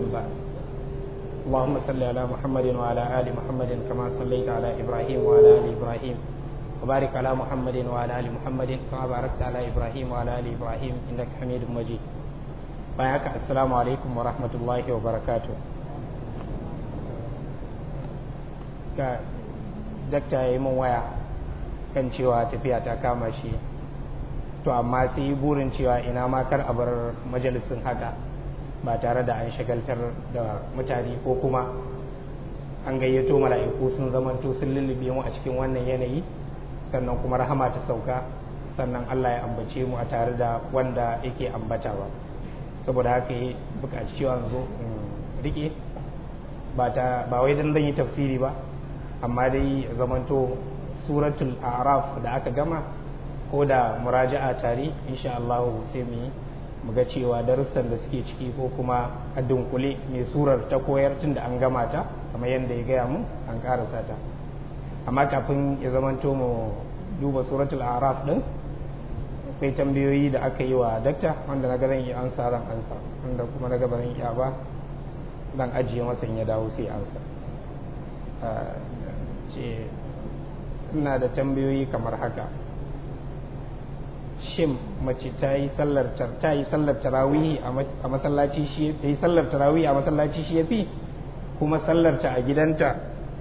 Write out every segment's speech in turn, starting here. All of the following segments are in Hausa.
بعد اللهم صل على محمد وعلى آل محمد كما صليت على إبراهيم وعلى آل إبراهيم وبارك على محمد وعلى آل محمد كما باركت على إبراهيم وعلى آل إبراهيم إنك حميد مجيد بايعك السلام عليكم ورحمة الله وبركاته ka dakta ya yi min waya kan cewa tafiya ta kama shi to amma sai yi burin cewa ina ma kar a bar majalisin haka ba tare da an shagaltar da mutane ko kuma an gayyato mala'iku sun zamanto sun lullube mu a cikin wannan yanayi sannan kuma rahama ta sauka sannan Allah ya ambace mu a tare da wanda yake ambatawa saboda haka yi bukaci cewa zo in rike ba wai dan zan yi tafsiri ba amma dai zamanto suratul araf da aka gama ko da muraja'a tare insha Allah sai mu yi mu ga cewa darussan da suke ciki ko kuma a dunkule mai surar ta koyar tun da an gama ta kamar yadda ya gaya mu an karasa ta amma kafin ya zamanto mu duba suratul araf din akwai tambayoyi da aka yi wa dakta wanda na ga zan yi ansa ran ansa wanda kuma na ga ba zan iya ba dan ajiye masa in ya dawo sai ansa ce ina da tambayoyi kamar haka shin mace ta yi sallar ta yi sallar tarawih a masallaci shi ta yi sallar tarawih a masallaci shi yafi kuma sallar ta a gidanta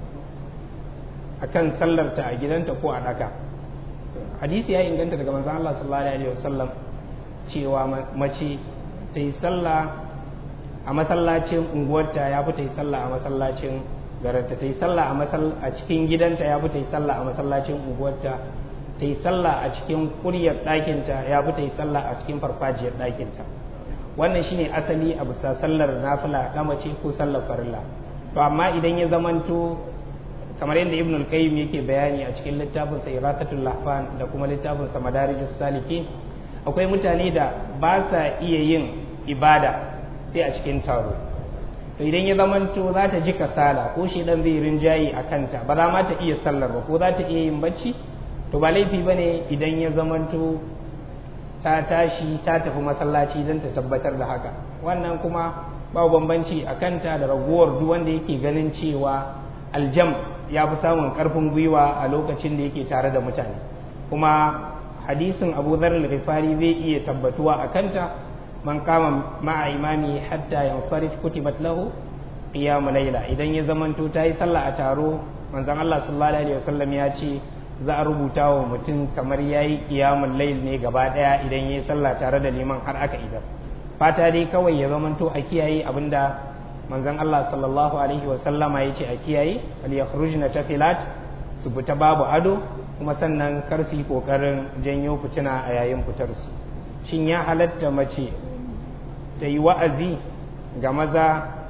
akan sallar ta a gidanta ko a daka hadisi ya inganta daga manzon Allah sallallahu alaihi wasallam cewa mace ta yi sallah a masallacin unguwarta ya fi ta yi sallah a masallacin garanta ta yi sallah a cikin gidanta ya fi ta yi sallah a masallacin unguwarta ta yi sallah a cikin kuryar ɗakinta ya fi ta yi sallah a cikin farfajiyar ɗakinta wannan shine asali a bisa sallar nafila na mace ko sallar farilla to amma idan ya zamanto kamar yadda ibn al-qayyim yake bayani a cikin littafin sa iratatul lahfan da kuma littafin sa madarijus salikin akwai mutane da ba sa iya yin ibada sai a cikin taro to idan ya zamanto za ta ji kasala ko shi dan zai rinjayi a kanta ba za ma ta iya sallar ba ko za ta iya yin bacci to ba laifi bane idan ya zamanto ta tashi ta tafi masallaci don ta tabbatar da haka wannan kuma babu bambanci a kanta da raguwar duk wanda yake ganin cewa aljam ya fi samun karfin gwiwa a lokacin da yake tare da mutane kuma hadisin abu dhar al-ghifari zai iya tabbatuwa a kanta man kama ma'a imami hatta yansarif kutibat lahu qiyamul layla idan ya zamanto ta yi sallah a taro manzon Allah sallallahu alaihi wasallam ya ce za a rubuta wa mutum kamar yayi qiyamul layl ne gaba daya idan yayi sallah tare da liman har aka idar fata dai kawai ya zamanto a kiyaye abinda manzon Allah sallallahu alaihi wasallama ya ce a kiyaye al yakhrujna tafilat su fita babu ado kuma sannan kar su yi kokarin janyo fitina a yayin fitar su shin ya halatta mace ta yi wa'azi ga maza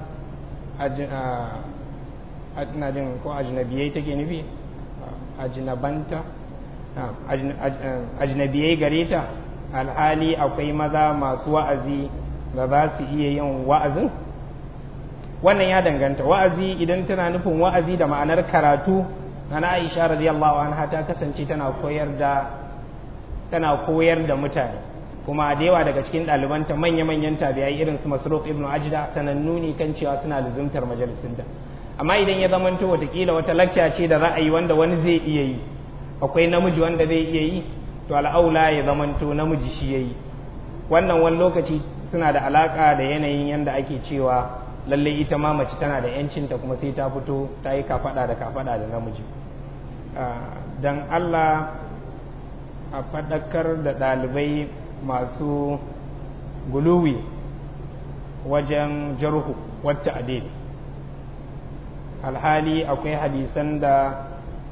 ina jin ko ajnabiyai take nufi ajnabanta ajnabiyai gare ta alhali akwai maza masu wa'azi da za su iya yin wa'azin wannan ya danganta wa'azi idan tana nufin wa'azi da ma'anar karatu na aisha radiyallahu anha ta kasance tana koyar da tana koyar da mutane kuma da yawa daga cikin ɗalibanta manya-manyan tabi'ai irin su masruq ibn ajda sanannu ne kan cewa suna luzumtar majalisinta amma idan ya zamanto watakila wata lacca ce da ra'ayi wanda wani zai iya yi akwai namiji wanda zai iya yi to al'aula ya zamanto namiji shi yayi wannan wani lokaci suna da alaka da yanayin yanda ake cewa lallai ita ma mace tana da yancinta kuma sai ta fito ta yi kafada da kafada da namiji dan Allah a faɗakar da ɗalibai masu guluwi wajen jarhu wata adil alhali akwai hadisan da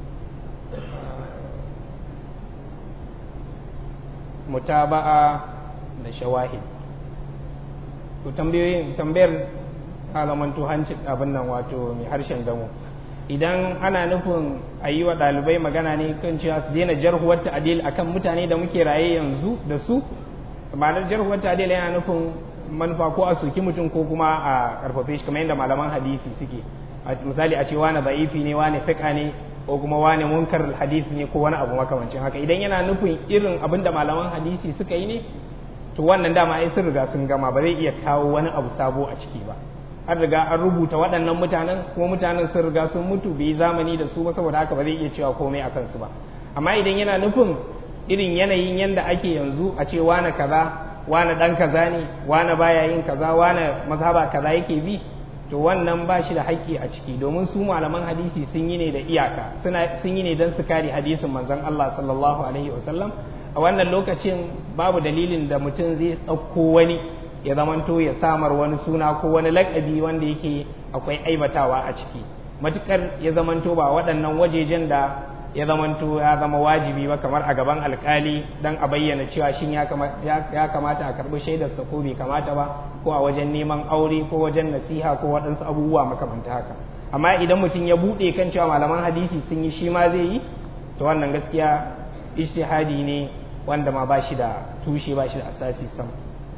mutaba'a da shawahid to tambayoyin tambayar alamantu hanci abin nan wato mai harshen damo idan ana nufin a yi wa ɗalibai magana ne kan cewa su daina jarhuwar ta'adil akan mutane da muke raye yanzu da su ma'anar jarhuwar ta'adil yana nufin manufa ko a soki mutum ko kuma a karfafe shi kamar yadda malaman hadisi suke misali a ce wani za'ifi ne wani fiƙa ne ko kuma wani munkar hadisi ne ko wani abu makamancin haka idan yana nufin irin abin da malaman hadisi suka yi ne to wannan dama ai sun riga sun gama ba zai iya kawo wani abu sabo a ciki ba an riga an rubuta waɗannan mutanen kuma mutanen sun riga sun mutu bai zamani da su ba saboda haka ba zai iya cewa komai a kansu ba amma idan yana nufin irin yanayin yanda ake yanzu a ce wane kaza wane dan kaza ne wane baya yin kaza wane mazhaba kaza yake bi to wannan ba shi da haƙƙi a ciki domin su malaman hadisi sun yi ne da iyaka suna sun yi ne don su kare hadisin manzon Allah sallallahu alaihi wasallam a wannan lokacin babu dalilin da mutum zai ɗauko wani ya zamanto ya samar wani suna ko wani lakabi wanda yake akwai aibatawa a ciki matukar ya zamanto ba waɗannan wajejen da ya zamanto ya zama wajibi ba kamar a gaban alkali don a bayyana cewa shin ya kamata a karɓi shaidarsa ko bai kamata ba ko a wajen neman aure ko wajen nasiha ko waɗansu abubuwa makamanta haka amma idan mutum ya buɗe kan cewa malaman hadisi sun yi shi ma zai yi to wannan gaskiya ijtihadi ne wanda ma ba shi da tushe ba shi da asasi sam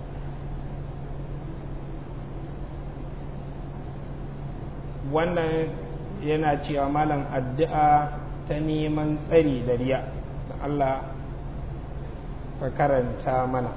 wannan yana cewa malam addu'a ta neman tsari da riya da Allah ka karanta mana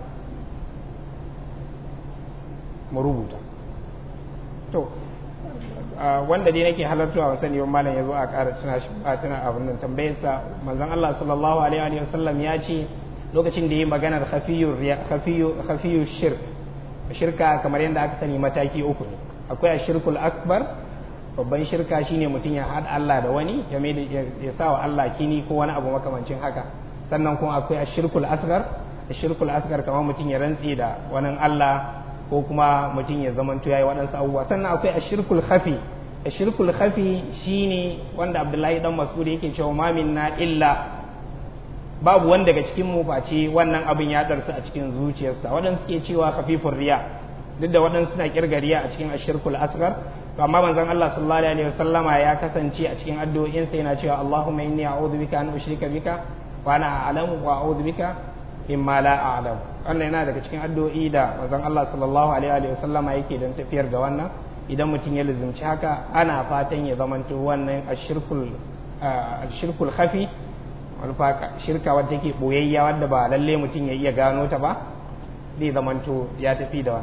mu rubuta to wanda dai nake halartuwa wa sani malam ya zo a ƙara tuna shi a tuna abin nan tambayarsa manzon Allah sallallahu alaihi wa sallam ya ce lokacin da yi maganar khafiyu khafiyu shirk shirka kamar yadda aka sani mataki uku ne akwai ashirkul akbar babban shirka shine mutum ya haɗa Allah da wani ya mai ya sa wa Allah kini ko wani abu makamancin haka sannan kuma akwai ashirkul asgar ashirkul asgar kamar mutum ya rantse da wani Allah ko kuma mutum ya zamanto yayi waɗansu abubuwa sannan akwai ashirkul khafi ashirkul khafi shine wanda Abdullahi dan Mas'ud yake cewa ma minna illa babu wanda daga cikin mu face wannan abin ya darsu a cikin zuciyarsa waɗansu suke cewa khafifur riya duk da waɗansu suna kirga riya a cikin ashirkul asgar to amma manzon Allah sallallahu alaihi wasallama ya kasance a cikin addu'o'insa yana cewa Allahumma inni a'udhu bika an ushrika bika wa ana a'lamu wa a'udhu bika mimma la a'lamu wannan yana daga cikin addu'o'i da manzon Allah sallallahu alaihi wasallama yake dan tafiyar da wannan idan mutum ya lizumci haka ana fatan ya zamanto wannan ashirkul ashirkul khafi wani shirka wadda take boyayya wadda ba lalle mutum ya iya gano ta ba zai zamanto ya tafi da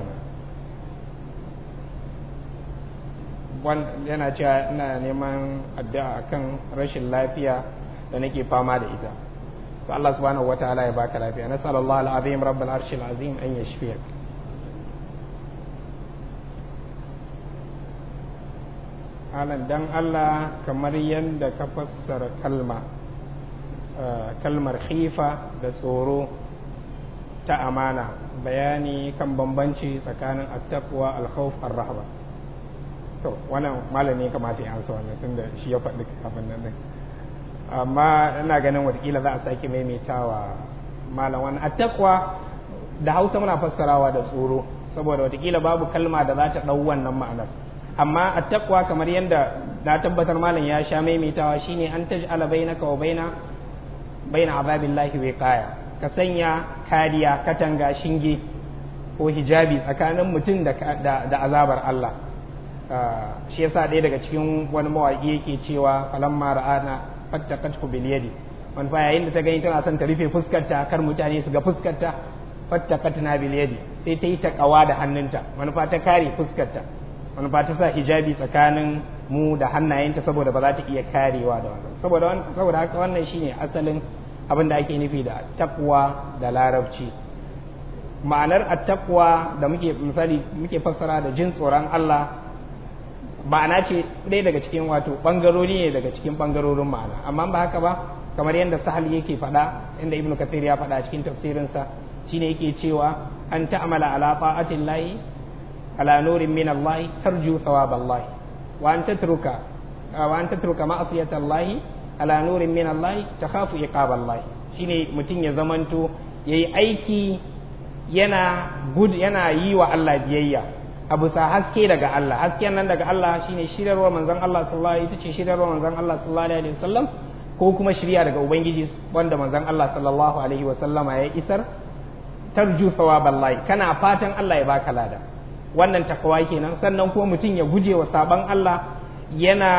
wannan yana cewa ina neman addu'a akan rashin lafiya da nake fama da ita to Allah subhanahu wataala ya baka lafiya nasallallahu alazim rabbul arshil azim an yashfiyak alan dan Allah kamar yadda ka fassara kalma kalmar khifa da tsoro ta amana bayani kan bambanci tsakanin attaqwa al-khawf ar-rahba to wannan malami kamata ya amsa wannan tunda shi ya faɗi abin nan din amma ina ganin watakila za a sake maimaitawa malam wannan attaqwa da Hausa muna fassarawa da tsoro saboda watakila babu kalma da za ta ɗau wannan ma'anar amma attaqwa kamar yadda na tabbatar malam ya sha maimaitawa shine an taj'ala bainaka wa baina baina azabillahi wiqaya ka sanya kariya katanga shinge ko hijabi tsakanin mutum da da azabar Allah shi yasa ɗaya daga cikin wani mawaƙi yake cewa falamma ra'ana fattaqathu bil yadi wani fa yayin da ta gani tana son ta rufe fuskarta kar mutane su ga fuskarta fattaqatna bil yadi sai ta yi takawa da hannunta wani fa ta kare fuskarta wani fa ta sa hijabi tsakanin mu da hannayenta saboda ba za ta iya karewa da wannan saboda saboda haka wannan shine asalin abin da ake nufi da takwa da larabci ma'anar attaqwa da muke misali muke fassara da jin tsoron Allah ma'ana ce ɗaya daga cikin wato ɓangarori ne daga cikin ɓangarorin ma'ana amma ba haka ba kamar yadda sahal yake faɗa inda ibnu kafir ya faɗa cikin tafsirinsa shine yake cewa an ta'amala ala ta'atin lahi ala nurin min Allah tarju thawab Allah wa an tatruka wa an tatruka ma'asiyat Allah ala nurin min Allah takhafu iqab Allah shine mutum ya zamanto yayi aiki yana gud yana yi wa Allah biyayya a bisa haske daga Allah hasken nan daga Allah shine shirarwa manzon Allah sallallahu alaihi ita ce shirarwa manzon Allah sallallahu alaihi wasallam ko kuma shirya daga ubangiji wanda manzon Allah sallallahu alaihi wasallama ya isar tarju thawaballahi kana fatan Allah ya baka lada wannan takawa kenan sannan kuma mutum ya guje wa saban Allah yana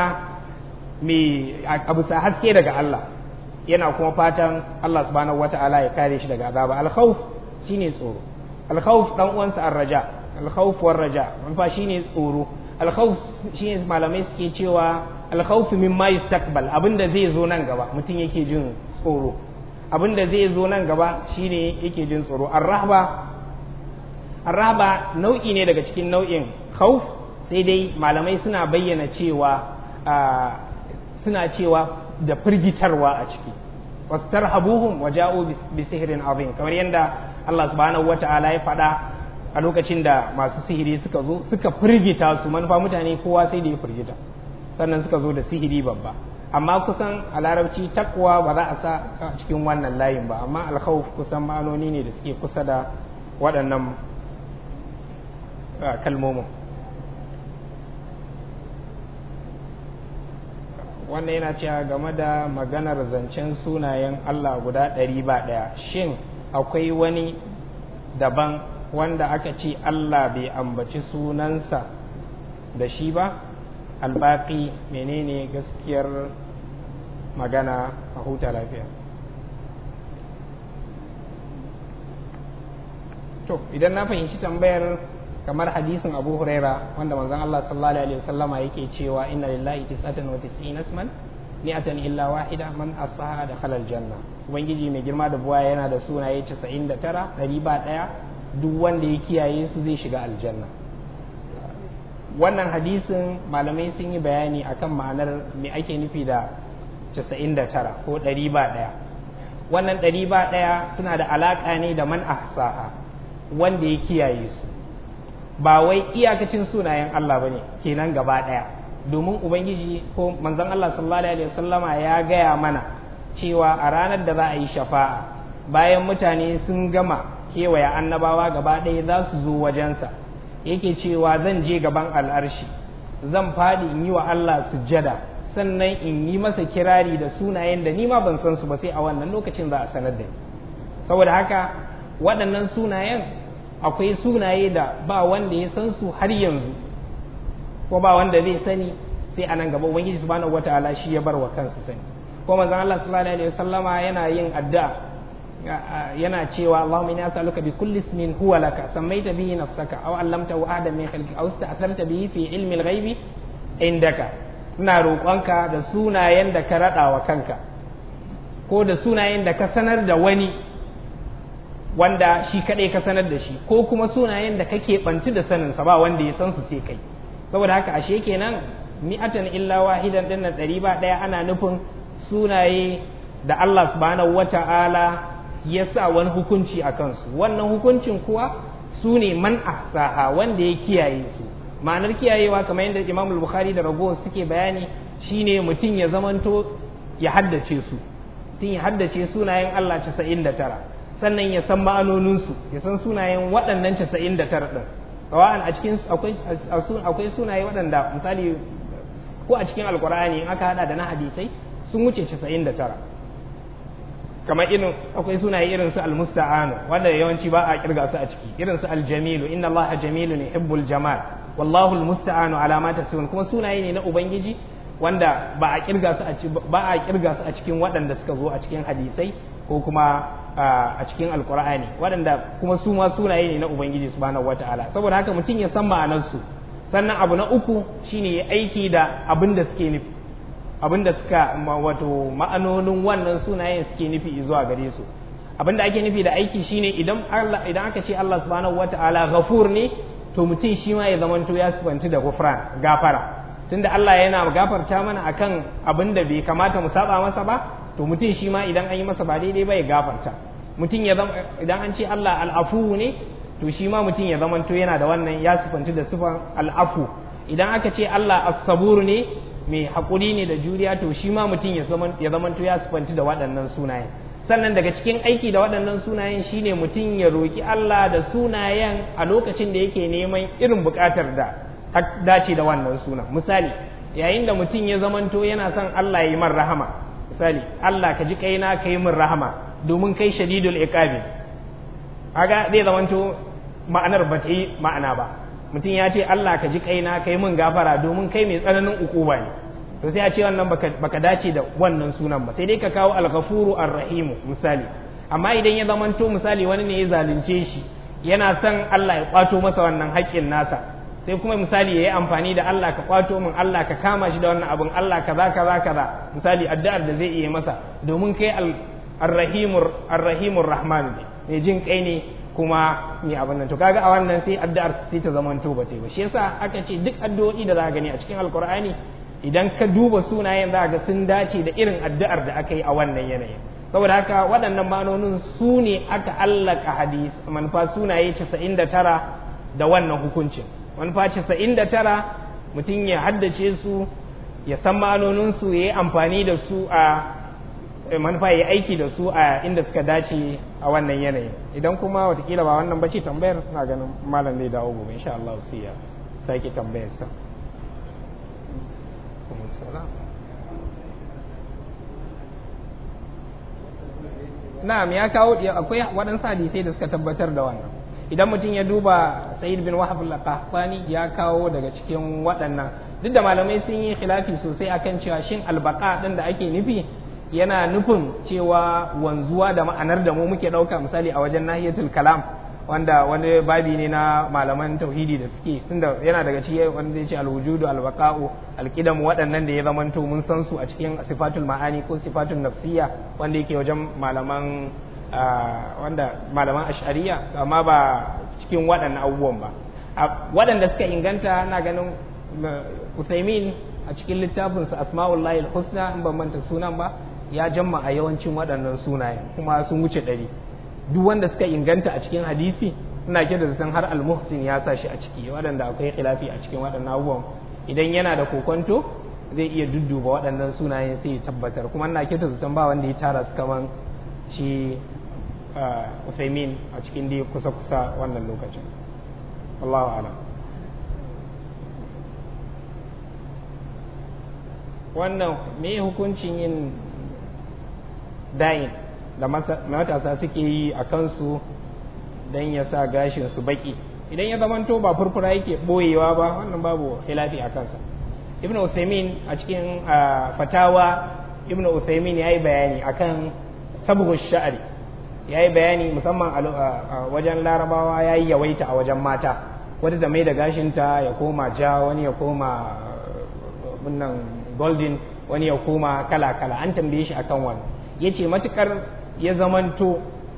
mai a bisa haske daga Allah yana kuma fatan Allah subhanahu wataala ya kare shi daga azaba al-khawf shine tsoro al-khawf dan uwansa ar-raja alkhawf war raja fa shine tsoro alkhawf shine malamai suke cewa alkhawf mimma yustaqbal abinda zai zo nan gaba mutum yake jin tsoro abinda zai zo nan gaba shine yake jin tsoro arrahba arrahba nau'i ne daga cikin nau'in khawf sai dai malamai suna bayyana cewa suna cewa da firgitarwa a ciki wastarhabuhum wa ja'u bi sihrin azim kamar yadda Allah subhanahu wata'ala ya faɗa a lokacin da masu sihiri suka zo suka firgita su manufa mutane kowa sai da ya firgita sannan suka zo da sihiri babba amma kusan a larabci takwa ba za a sa a cikin wannan layin ba amma alkhawf kusan ma'anoni ne da suke kusa da waɗannan kalmomin wannan yana cewa game da maganar zancen sunayen Allah guda ɗari ba ɗaya shin akwai wani daban wanda aka ce Allah bai ambaci sunansa da shi ba albaƙi menene gaskiyar magana a huta lafiya to idan na fahimci tambayar kamar hadisin abu huraira wanda manzon Allah sallallahu alaihi wasallama yake cewa inna lillahi tis'atan wa tis'ina isman ni'atan illa wahida man asaha da khalal janna ubangiji mai girma da buwa yana da sunaye 99 ɗari ba ɗaya duk wanda ya kiyaye su zai shiga aljanna wannan hadisin malamai sun yi bayani akan ma'anar me ake nufi da 99 ko ɗari ba ɗaya wannan ɗari ba ɗaya suna da alaƙa ne da man ahsaha wanda ya kiyaye su ba wai iyakacin sunayen Allah ba ne kenan gaba ɗaya domin ubangiji ko manzon Allah sallallahu alaihi wasallama ya gaya mana cewa a ranar da za a yi shafa'a bayan mutane sun gama kewaye annabawa gaba ɗaya za su zo wajensa yake cewa zan je gaban al'arshi zan faɗi in yi wa Allah sujjada sannan in yi masa kirari da sunayen da ni ma ban san su ba sai a wannan lokacin za a sanar da ni saboda haka waɗannan sunayen akwai sunaye da ba wanda ya san su har yanzu ko ba wanda zai sani sai a nan gaba ubangiji subhanahu wataala shi ya bar wa kansa sani ko manzon Allah sallallahu alaihi wasallama yana yin addu'a yana cewa Allahumma inni as'aluka bi kulli ismin huwa laka sammaita bihi nafsaka aw allamtahu ahadan min khalqika aw ista'tharta bihi fi ilmi al-ghaibi indaka ina roƙonka da sunayen da ka rada wa kanka ko da sunayen da ka sanar da wani wanda shi kadai ka sanar da shi ko kuma sunayen da kake bantu da sanin sa ba wanda ya san su sai kai saboda haka ashe kenan mi'atan illa wahidan din nan ɗari ba ɗaya ana nufin sunaye da Allah subhanahu wata'ala ya sa wani hukunci a kansu wannan hukuncin kuwa su ne man ahsaha wanda ya kiyaye su ma'anar kiyayewa kamar yadda Imam Bukhari da ragowar suke bayani shine mutum ya zamanto ya haddace su mutum ya haddace sunayen Allah 99 sannan ya san ma'anoninsu ya san sunayen waɗannan 99 ɗin rawa'an a cikin akwai sunaye waɗanda misali ko a cikin alkur'ani in aka hada da na hadisai sun wuce 99 kamar irin akwai sunaye irin su almusta'anu wanda yawanci ba a kirga su a ciki irin su aljamilu inna allaha jamilun yuhibbul jamal wallahu almusta'anu ala ma tasifun kuma sunaye ne na ubangiji wanda ba a kirga su a ba a kirga su a cikin waɗanda suka zo a cikin hadisai ko kuma a cikin alkur'ani waɗanda kuma su ma sunaye ne na ubangiji subhanahu wata'ala saboda haka mutum ya san ma'anarsu sannan abu na uku shine ya aiki da abin da suke nufi abin da suka wato ma'anonin wannan sunayen suke nufi zuwa gare su abin da ake nufi da aiki shine idan Allah idan aka ce Allah subhanahu wata'ala ghafur ne to mutum shi ma ya zamanto ya sifanci da ghufran gafara tunda Allah yana gafarta mana akan abin da bai kamata mu saba masa ba to mutum shi ma idan an yi masa ba daidai ba ya gafarta mutum ya zama idan an ce Allah al'afu ne to shi ma mutum ya zamanto yana da wannan ya sifanci da sifan al'afu idan aka ce Allah as-sabur ne mai haƙuri ne da juriya to shi ma mutum ya zamanto ya sifanci da waɗannan sunayen sannan daga cikin aiki da waɗannan sunayen shine mutum ya roki Allah da sunayen a lokacin da yake neman irin buƙatar da dace da wannan sunan misali yayin da mutum ya zamanto yana son Allah ya yi man rahama misali Allah ka ji kaina ka yi min rahama domin kai shadidul iqabi kaga zai zamanto ma'anar ba ta yi ma'ana ba mutum ya ce Allah ka ji kaina ka yi min gafara domin kai mai tsananin ukuba ne to sai a ce wannan baka dace da wannan sunan ba sai dai ka kawo al-ghafuru ar-rahimu misali amma idan ya zamanto misali wani ne ya zalunce shi yana son Allah ya kwato masa wannan haƙƙin nasa sai kuma misali ya yi amfani da Allah ka kwato min Allah ka kama shi da wannan abin Allah kaza kaza kaza misali addu'ar da zai iya masa domin kai arrahimur arrahimur rahman ne mai jin kai ne kuma mai abin nan to kaga a wannan sai addu'ar sai ta zama to ba ba shi yasa aka ce duk addu'o'i da za ka gani a cikin alkur'ani idan ka duba sunayen za ga sun dace da irin addu'ar da aka yi a wannan yanayin saboda haka waɗannan ma'anonin su ne aka allaka hadis manufa sunaye 99 da wannan hukuncin manufa 99 mutum ya haddace su ya san ma'anoninsu ya yi amfani da su a manufa ya aiki da su a inda suka dace a wannan yanayin idan kuma watakila ba wannan bace tambayar na ganin malam zai dawo gobe insha Allah sai ya sake tambayar sa na'am ya kawo akwai waɗansu hadisai da suka tabbatar da wannan idan mutum ya duba sa'id bin wahab al-qahtani ya kawo daga cikin waɗannan duk da malamai sun yi khilafi sosai akan cewa shin albaka din da ake nufi yana nufin cewa wanzuwa da ma'anar da mu muke ɗauka misali a wajen nahiyatul kalam wanda wani babi ne na malaman tauhidi da suke tunda yana daga cikin wanda ya ce alwujudu albaqa'u alqidam waɗannan da ya zamanto mun san su a cikin sifatul ma'ani ko sifatul nafsiyya wanda yake wajen malaman wanda malaman ash'ariya amma ba cikin waɗannan abubuwan ba waɗanda suka inganta na ganin Uthaymin a cikin littafinsa Asma'ullahi husna in ban manta sunan ba ya jamma a yawancin waɗannan sunayen kuma sun wuce ɗari duk wanda suka inganta a cikin hadisi ina kira da san har al-muhsin ya sa shi a ciki waɗanda akwai khilafi a cikin waɗannan abubuwan idan yana da kokonto zai iya dudduba waɗannan sunayen sai ya tabbatar kuma ina kira da san ba wanda ya tara su kaman shi Uthaymin a cikin dai kusa-kusa wannan lokacin Allahu a'lam wannan me hukuncin yin dayin da matasa suke yi a kansu don ya sa gashin su baki idan ya zamanto ba furfura yake boyewa ba wannan babu khilafi a kansa ibn Uthaymin a cikin fatawa ibn Uthaymin ya yi bayani akan sabuwar sha'ari ya yi bayani musamman a wajen larabawa ya yi yawaita a wajen mata wadda da mai da gashinta ya koma ja wani ya koma bunnan golden wani ya koma kala-kala an tambaye shi akan wani ya ce matukar ya zamanto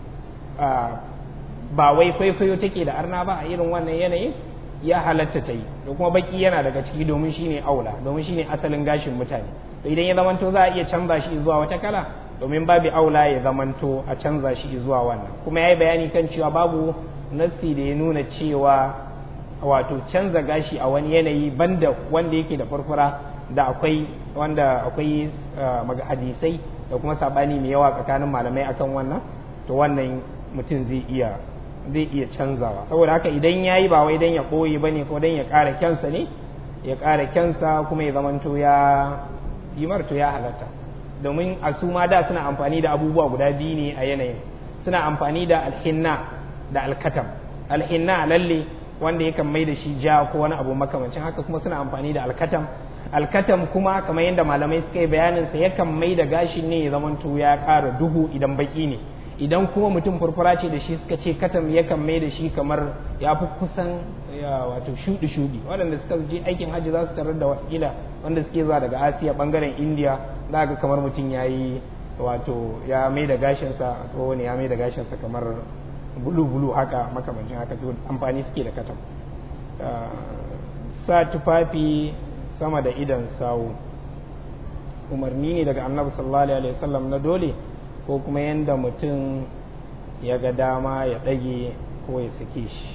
ba wai kwaikwayo take da arna ba a irin wannan yanayin ya halatta ta yi da kuma baki yana daga ciki domin shine aula domin shine asalin gashin mutane to idan ya zamanto za a iya canza shi zuwa wata kala domin babu aula ya zamanto a canza shi zuwa wannan kuma ya yi bayani kan cewa babu nassi da ya nuna cewa wato canza gashi a wani yanayi banda wanda yake da furfura da akwai wanda akwai hadisai da kuma sabani mai yawa tsakanin malamai akan wannan to wannan mutum zai iya zai iya canzawa saboda haka idan ya yi ba wai dan ya ɓoye ba ne ko dan ya ƙara kyansa ne ya ƙara kyansa kuma ya zamanto ya yi marto ya halatta domin a su ma da suna amfani da abubuwa guda biyu ne a yanayin suna amfani da alhinna da alkatam alhinna lalle wanda yakan mai da shi ja ko wani abu makamancin haka kuma suna amfani da alkatam alkatam kuma kamar yadda malamai suka yi bayanin sa yakan mai da gashin ne ya zamanto ya ƙara duhu idan baki ne idan kuma mutum furfura ce da shi suka ce katam yakan mai da shi kamar ya fi kusan wato shudi shudi waɗanda suka je aikin hajji za su tarar da watakila wanda suke zuwa daga asiya bangaren indiya za ga kamar mutum ya yi wato ya mai da gashinsa tsoho ne ya mai da gashinsa kamar bulu bulu haka makamancin haka to amfani suke da katam sa tufafi sama da idan sawu umarni ne daga annabi sallallahu alaihi wasallam na dole ko kuma yanda mutum ya ga dama ya ɗage ko ya sake shi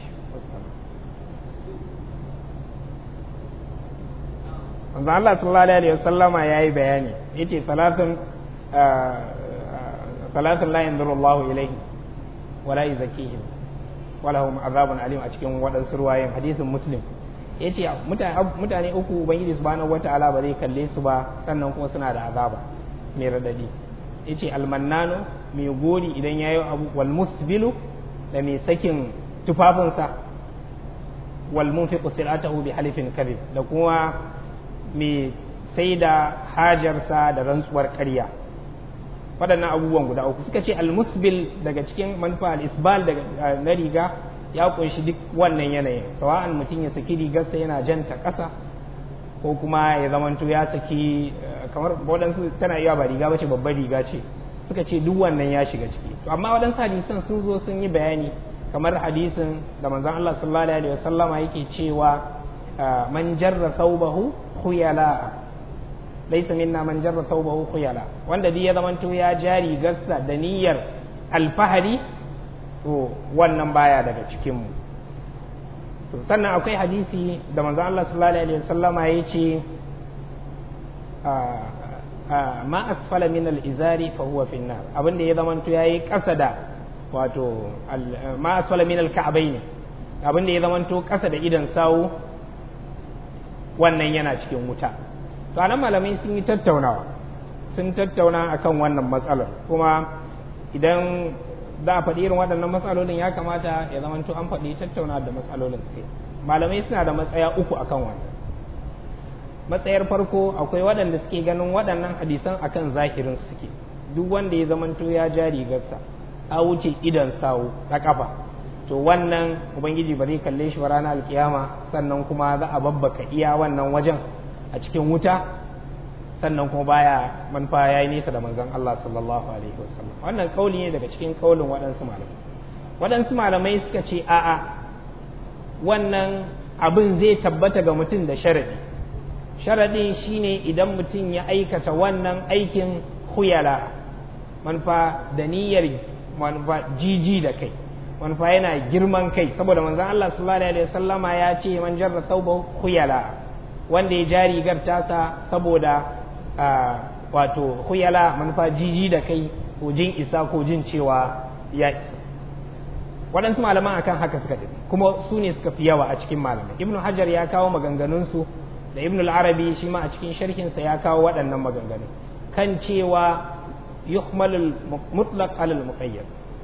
manzo Allah sallallahu alaihi wasallama yayi bayani yace salatun salatun la yanzuru Allahu ilaihi wala yuzakkihim wala hum azabun alim a cikin waɗansu ruwayen hadisin muslim ya ce mutane uku ubangiji subhanahu wata'ala ba zai kalle su ba sannan kuma suna da azaba mai radadi ya ce almannano mai gori idan ya yi abu wal musbilu da mai sakin tufafinsa wal munfiqu silatahu bi halifin kadhib da kuma mai sai da hajarsa da rantsuwar ƙarya waɗannan abubuwan guda uku suka ce almusbil daga cikin manufa al-isbal daga na riga ya kunshi duk wannan yanayin sawa'an mutum ya saki rigarsa yana janta ƙasa ko kuma ya zamanto ya saki kamar waɗansu tana iya ba riga bace babbar riga ce suka ce duk wannan ya shiga ciki to amma waɗansu hadisan sun zo sun yi bayani kamar hadisin da manzon Allah sallallahu alaihi wasallama yake cewa man jarra thawbahu khuyala laysa minna man jarra thawbahu khuyala wanda dai ya zamanto ya jari gassa da niyyar alfahari to wannan baya daga cikin mu to sannan akwai hadisi da manzon Allah sallallahu alaihi wasallama yace ma asfala min al-izari fa huwa fi nar abinda ya zamanto yayi kasa da wato ma asfala min al-ka'bayn abinda ya zamanto kasa da idan sawu wannan yana cikin wuta to anan malamai sun yi tattaunawa sun tattauna akan wannan matsalar kuma idan za a faɗi irin waɗannan matsalolin ya kamata ya zamanto an faɗi tattauna da matsalolin suke malamai suna da matsaya uku akan wannan matsayar farko akwai waɗanda suke ganin waɗannan hadisan akan zahirin suke duk wanda ya zamanto ya ja rigarsa a wuce idan sawu na kafa to wannan ubangiji ba zai kalle shi ba ranar alkiyama sannan kuma za a babbaka iya wannan wajen a cikin wuta sannan kuma baya manufa ya yi nesa da manzon Allah sallallahu alaihi wasallam wannan kauli ne daga cikin kaulin waɗansu malamai waɗansu malamai suka ce a'a wannan abin zai tabbata ga mutum da sharadi sharaɗi shine idan mutum ya aikata wannan aikin huyala manufa da niyyar manufa jiji da kai manufa yana girman kai saboda manzon Allah sallallahu alaihi wasallama ya ce man jarra thawba huyala wanda ya ja rigar tasa saboda wato huyala manufa jiji da kai ko jin isa ko jin cewa ya isa waɗansu malaman akan haka suka tafi kuma su ne suka fi yawa a cikin malamai ibnu hajar ya kawo maganganunsu da ibn al-arabi shi ma a cikin sharhinsa ya kawo waɗannan maganganu kan cewa yuhmalul mutlaq alal muqayyad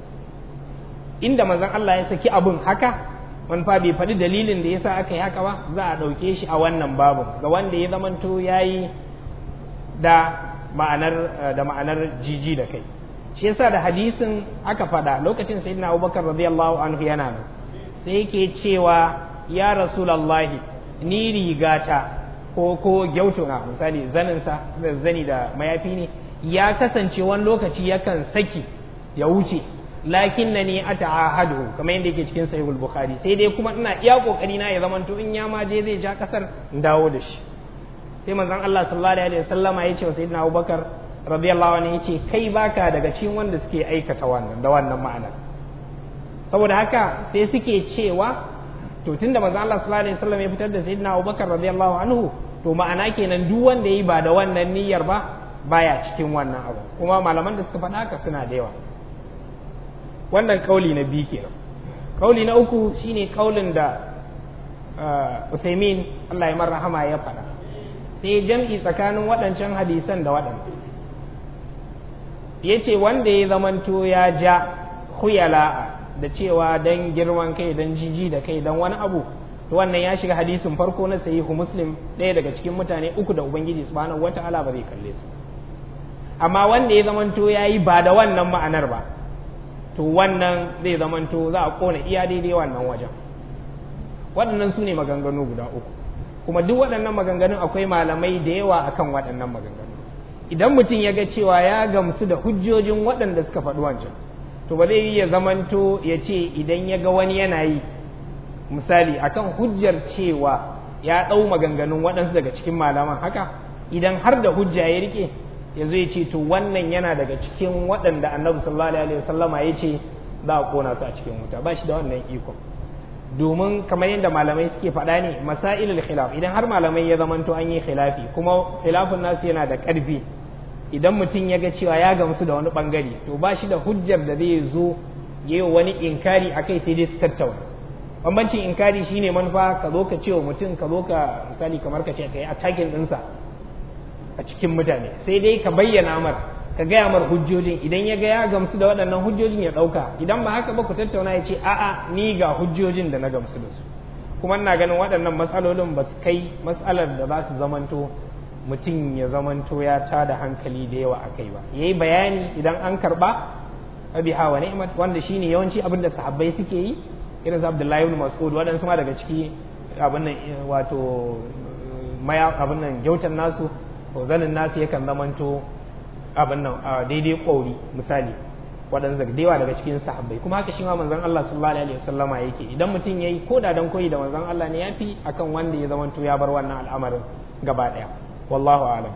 inda manzon Allah ya saki abun haka man fa bai faɗi dalilin da yasa aka yi haka ba za a ɗauke shi a wannan babu ga wanda ya zamanto yayi da ma'anar da ma'anar jiji da kai shi yasa da hadisin aka faɗa lokacin sayyidina Abubakar radiyallahu anhu yana nan sai yake cewa ya rasulullahi ni rigata ko ko gyauto na misali zaninsa zani da mayafi ne ya kasance wani lokaci yakan saki ya wuce lakin na ne ata ahadu kamar yadda yake cikin sahihul bukhari sai dai kuma ina iya kokari na ya zamanto in ya ma je zai ja kasar in dawo da shi sai manzon Allah sallallahu alaihi wasallama ya ce wa sayyidina Abubakar radiyallahu anhu yace kai baka daga cikin wanda suke aikata wannan da wannan ma'ana saboda haka sai suke cewa to tunda manzo Allah sallallahu alaihi wasallam ya fitar da sayyidina Abubakar radiyallahu anhu to ma'ana kenan duk wanda yayi ba da wannan niyyar ba baya cikin wannan abu kuma malaman da suka faɗa haka suna da yawa wannan kauli na biyu kenan kauli na uku shine kaulin da Uthaymin Allah ya marhama ya faɗa sai jam'i tsakanin waɗancan hadisan da waɗannan yace wanda ya zamanto ya ja khuyala da cewa dan girman kai dan jiji da kai dan wani abu to wannan ya shiga hadisin farko na sahihu muslim ɗaya daga cikin mutane uku da ubangiji subhanahu wata'ala ba zai kalle su amma wanda ya zamanto ya yi ba da wannan ma'anar ba to wannan zai zamanto za a kona iya daidai wannan wajen waɗannan su ne maganganu guda uku kuma duk waɗannan maganganun akwai malamai da yawa akan waɗannan maganganu idan mutum ya ga cewa ya gamsu da hujjojin waɗanda suka faɗi wancan to ba zai yi ya zamanto ya ce idan ya ga wani yana yi misali akan hujjar cewa ya ɗau maganganun waɗansu daga cikin malaman haka idan har da hujja ya rike ya zo ya ce to wannan yana daga cikin waɗanda annabi sallallahu alaihi wasallama ya ce za a kona su a cikin wuta ba shi da wannan ikon domin kamar yadda malamai suke faɗa ne masailul khilaf idan har malamai ya zamanto an yi khilafi kuma khilafin nasu yana da ƙarfi idan mutum ya ga cewa ya gamsu da wani bangare to ba shi da hujjar da zai zo ya yi wani inkari a kai sai dai su tattauna bambancin inkari shine manufa ka zo ka ce wa mutum ka zo ka misali kamar ka ce ka yi attacking ɗinsa a cikin mutane sai dai ka bayyana mar ka gaya mar hujjojin idan ya ga ya gamsu da waɗannan hujjojin ya ɗauka idan ba haka ba ku tattauna ya ce a'a ni ga hujjojin da na gamsu da su kuma ina ganin waɗannan matsalolin ba su kai matsalar da za su zamanto mutum ya zamanto ya tada hankali da yawa a kai ba ya yi bayani idan an karɓa abi hawa ni'mat wanda shine yawanci abin da sahabbai suke yi irin su Abdullahi ibn Mas'ud waɗansu ma daga ciki abin nan wato maya abin nan gyautan nasu to zanin nasu yakan zamanto abin nan a daidai ƙauri misali waɗansu daga dewa daga cikin sahabbai kuma haka shi ma manzon Allah sallallahu alaihi wasallama yake idan mutum yayi ko da dan koyi da manzon Allah ne yafi akan wanda ya zamanto ya bar wannan al'amarin gaba ɗaya wallahu a'lam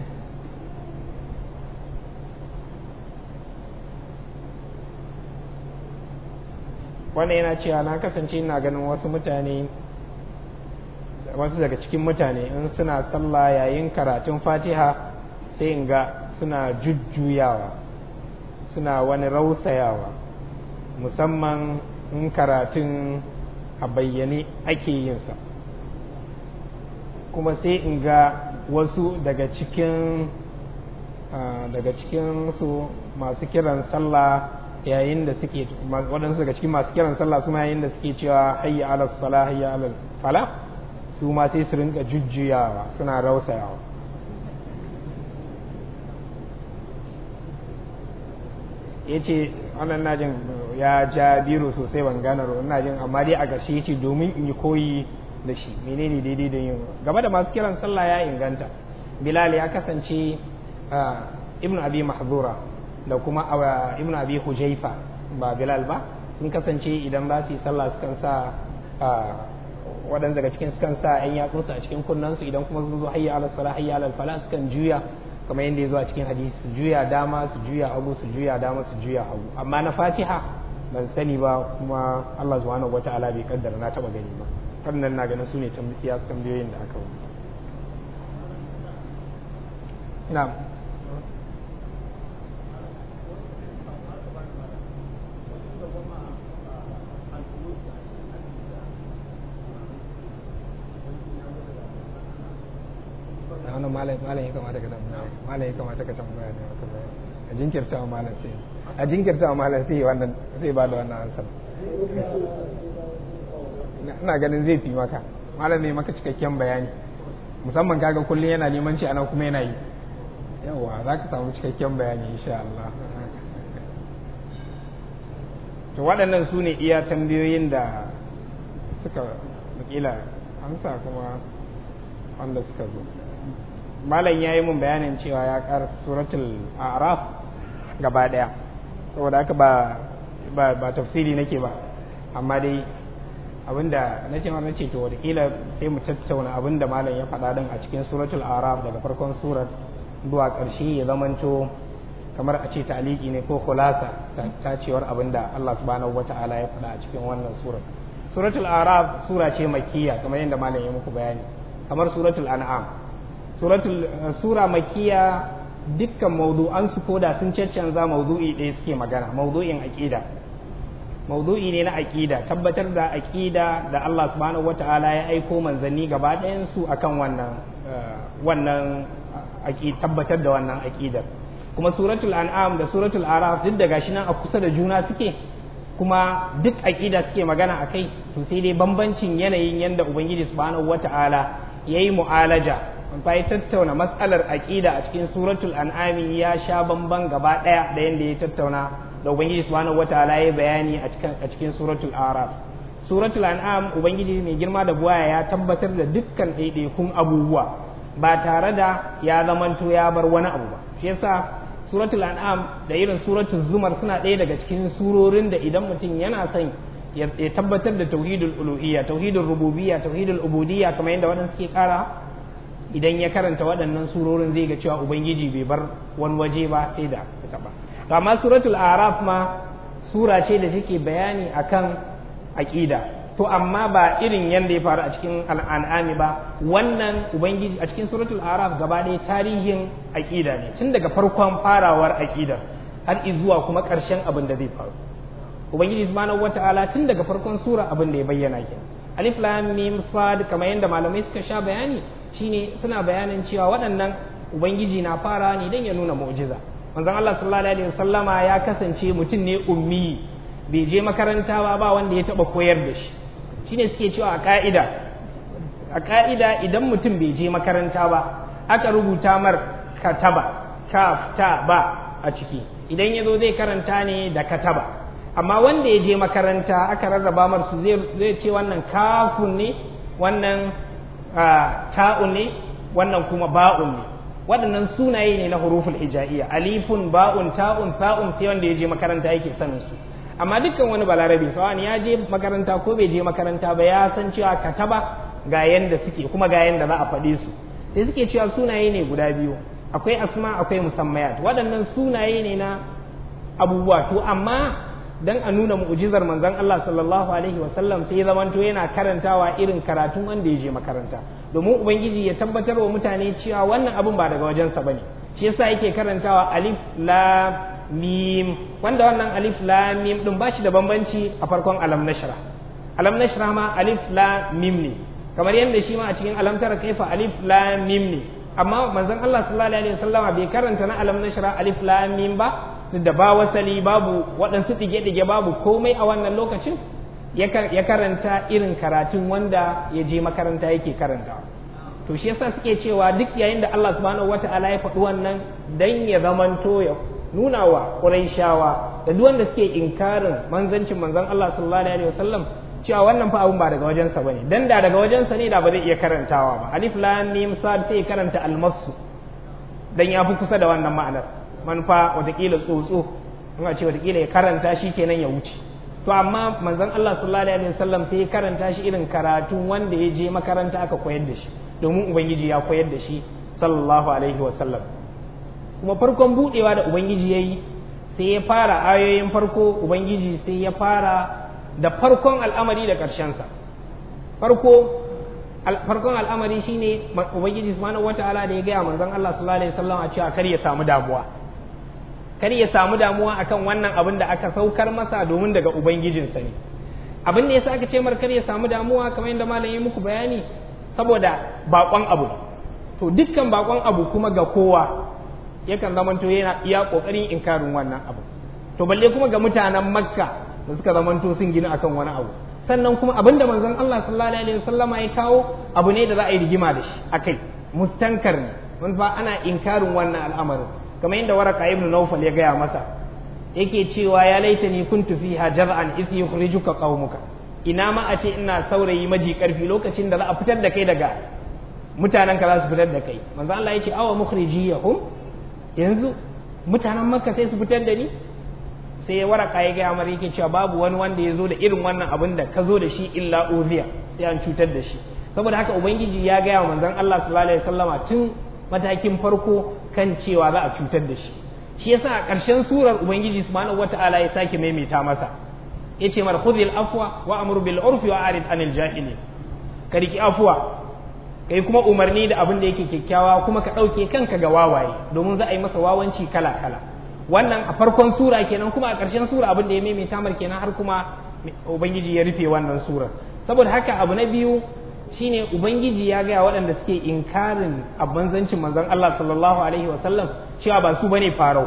wannan yana cewa na kasance ina ganin wasu mutane wasu daga cikin mutane in suna sallah yayin karatun fatiha sai in ga suna jujjuyawa suna wani rausayawa musamman in karatun a bayyane ake yinsa kuma sai in ga wasu daga cikin daga cikin su masu kiran sallah yayin da suke waɗansu daga cikin masu kiran sallah su ma yayin da suke cewa hayya ala sala hayya ala fala su ma sai su rinka jujjuyawa suna rausayawa ya ce wannan najin ya ja biro sosai ban gane ina jin amma dai a ƙarshe ya ce domin in yi koyi da shi menene daidai da yin gaba da masu kiran sallah ya inganta bilal ya kasance ibn abi mahzura da kuma ibn abi hujaifa ba bilal ba sun kasance idan ba su yi sallah sukan sa waɗanda daga cikin sukan sa ‘yan yatsunsu a cikin kunnansu idan kuma sun zo hayya ala sala hayya ala fala sukan juya kamar yadda ya zo a cikin hadisi su juya dama su juya hagu su juya dama su juya hagu amma na fatiha ban sani ba kuma Allah subhanahu wata'ala bai kaddara na taba gani ba wannan na ganin su ne tambayoyin da aka wani na'am wannan malam malam ya kamata ka tambaya malam ya kamata ka tambaya ne maka bayani a jinkirta wa malam sai a jinkirta wa malam sai wannan zai ba da wannan ansar ina ganin zai fi maka malam ne maka cikakken bayani musamman kaga kullum yana neman ci anan kuma yana yi yawa za ka samu cikakken bayani insha Allah to waɗannan su ne iya tambayoyin da suka wakila amsa kuma wanda suka zo malam ya yi mun bayanin cewa ya ƙara suratul araf gaba ɗaya saboda haka ba ba tafsiri nake ba amma dai abinda na ce na ce to wataƙila sai mu tattauna abinda malam ya faɗa din a cikin suratul araf daga farkon surar zuwa ƙarshe ya zamanto kamar a ce taliki ne ko kulasa ta cewar abinda Allah subhanahu wata'ala ya faɗa a cikin wannan surar suratul araf sura ce makkiya kamar yadda malam ya muku bayani kamar suratul an'am suratul sura makkiya dukkan mawdu'an su koda sun caccanza mawdu'i ɗaya suke magana mawdu'in aqida mawdu'i ne na aqida tabbatar da aqida da Allah subhanahu wata'ala ya aiko manzanni gaba ɗayan su akan wannan wannan tabbatar da wannan aqidar kuma suratul an'am da suratul araf duk da gashi nan a kusa da juna suke kuma duk aqida suke magana akai to sai dai bambancin yanayin yanda ubangiji subhanahu wata'ala yayi mu'alaja fa ya tattauna matsalar aqida a cikin suratul an'ami ya sha bamban gaba daya da yanda ya tattauna da ubangiji subhanahu wataala ya bayani a cikin a cikin suratul araf suratul an'am ubangiji mai girma da buwaya ya tabbatar da dukkan ɗaiɗaikun abubuwa ba tare da ya zamanto ya bar wani abu ba shi yasa suratul an'am da irin suratul zumar suna ɗaya daga cikin surorin da idan mutum yana son ya tabbatar da tauhidul uluhiyya tauhidul rububiyya tauhidul ubudiyya kamar yadda waɗansu suke kara idan ya karanta waɗannan surorin zai ga cewa ubangiji bai bar wani waje ba sai da ta ba to amma suratul araf ma sura ce da take bayani akan aqida to amma ba irin yadda ya faru a cikin al'an'ami ba wannan ubangiji a cikin suratul araf gaba ɗaya tarihin aqida ne tun daga farkon farawar aqida har zuwa kuma ƙarshen abin da zai faru ubangiji subhanahu wata'ala tun daga farkon sura abin da ya bayyana ke alif lam mim sad kamar yadda malamai suka sha bayani shine suna bayanin cewa waɗannan ubangiji na fara ne dan ya nuna mu'jiza manzon Allah sallallahu alaihi wasallama ya kasance mutum ne ummi bai je makaranta ba ba wanda ya taba koyar da shi shine suke cewa a ka'ida a ka'ida idan mutum bai je makaranta ba aka rubuta mar kataba kaf ta ba a ciki idan ya zo zai karanta ne da kataba amma wanda ya je makaranta aka rarraba marsu zai ce wannan kafun ne wannan ta'un ne wannan kuma ba'un ne waɗannan sunaye ne na huruful hija'iyya alifun ba'un ta'un sa'un sai wanda ya je makaranta yake sanin su amma dukkan wani balarabe sawani ya je makaranta ko bai je makaranta ba ya san cewa kataba ga yanda suke kuma ga yanda za a faɗe su sai suke cewa sunaye ne guda biyu akwai asma akwai musammayat waɗannan sunaye ne na abubuwa to amma dan a nuna mu'jizar manzon Allah sallallahu alaihi wasallam sai zamanto yana karantawa irin karatun wanda ya je makaranta domin ubangiji ya tabbatar wa mutane cewa wannan abun ba daga wajensa bane shi yasa yake karantawa alif lam mim wanda wannan alif lam mim din bashi da bambanci a farkon alam nashra alam nashra ma alif lam mim ne kamar yadda shi ma a cikin alam tara kaifa alif lam mim ne amma manzon Allah sallallahu alaihi wasallama bai karanta na alam nashra alif lam mim ba da ba wasali babu waɗansu ɗige-ɗige babu komai a wannan lokacin ya karanta irin karatun wanda ya je makaranta yake karanta to shi yasa suke cewa duk yayin da Allah subhanahu wata'ala ya faɗi wannan dan ya zamanto ya nuna wa Qurayshawa da duk wanda suke inkarin manzancin manzon Allah sallallahu alaihi wasallam cewa wannan fa abun ba daga wajensa bane dan da daga wajensa ne da ba zai iya karantawa ba alif lam mim sad sai karanta almasu dan ya fi kusa da wannan ma'anar manufa watakila tsotso in a ce watakila ya karanta shi kenan ya wuce to amma manzon Allah sallallahu alaihi wasallam sai ya karanta shi irin karatun wanda ya je makaranta aka koyar da shi domin ubangiji ya koyar da shi sallallahu alaihi wasallam kuma farkon budewa da ubangiji yayi sai ya fara ayoyin farko ubangiji sai ya fara da farkon al'amari da ƙarshen sa farko farkon al'amari shine ubangiji subhanahu wataala da ya gaya manzon Allah sallallahu alaihi wasallam a cewa kar ya samu damuwa kar ya samu damuwa akan wannan abin da aka saukar masa domin daga ubangijinsa ne abin da yasa aka ce mar kar ya samu damuwa kamar yadda malam ya muku bayani saboda bakon abu to dukkan bakon abu kuma ga kowa yakan zamanto yana iya kokarin inkarin wannan abu to balle kuma ga mutanen makka da suka zamanto sun gina akan wani abu sannan kuma abin da manzon Allah sallallahu alaihi wasallama ya kawo abu ne da za a yi rigima da shi akai mustankar ne mun fa ana inkarin wannan al'amarin kamar yadda waraka ibn Nawfal ya gaya masa yake cewa ya laitani kuntu fiha jar'an idh yukhrijuka qaumuka ina ma a ce ina saurayi maji karfi lokacin da za a fitar da kai daga mutanen ka za su fitar da kai manzo Allah ya ce awa mukhrijiyahum yanzu mutanen makka sai su fitar da ni sai waraka ya gaya mara yake cewa babu wani wanda ya zo da irin wannan abin da ka zo da shi illa uziya sai an cutar da shi saboda haka ubangiji ya gaya wa manzon Allah sallallahu alaihi wasallama tun matakin farko kan cewa za a cutar da shi shi yasa a ƙarshen surar ubangiji subhanahu wataala ya sake maimaita masa yace mar khudhil afwa wa amur bil urfi wa arid anil jahili ka riki afwa kai kuma umarni da abin da yake kyakkyawa kuma ka ɗauke kanka ga wawaye domin za a yi masa wawanci kala kala wannan a farkon sura kenan kuma a ƙarshen sura abin da ya maimaita mar kenan har kuma ubangiji ya rufe wannan surar saboda haka abu na biyu shine ubangiji ya gaya waɗanda suke inkarin abanzancin manzon Allah sallallahu alaihi wasallam cewa ba su bane farau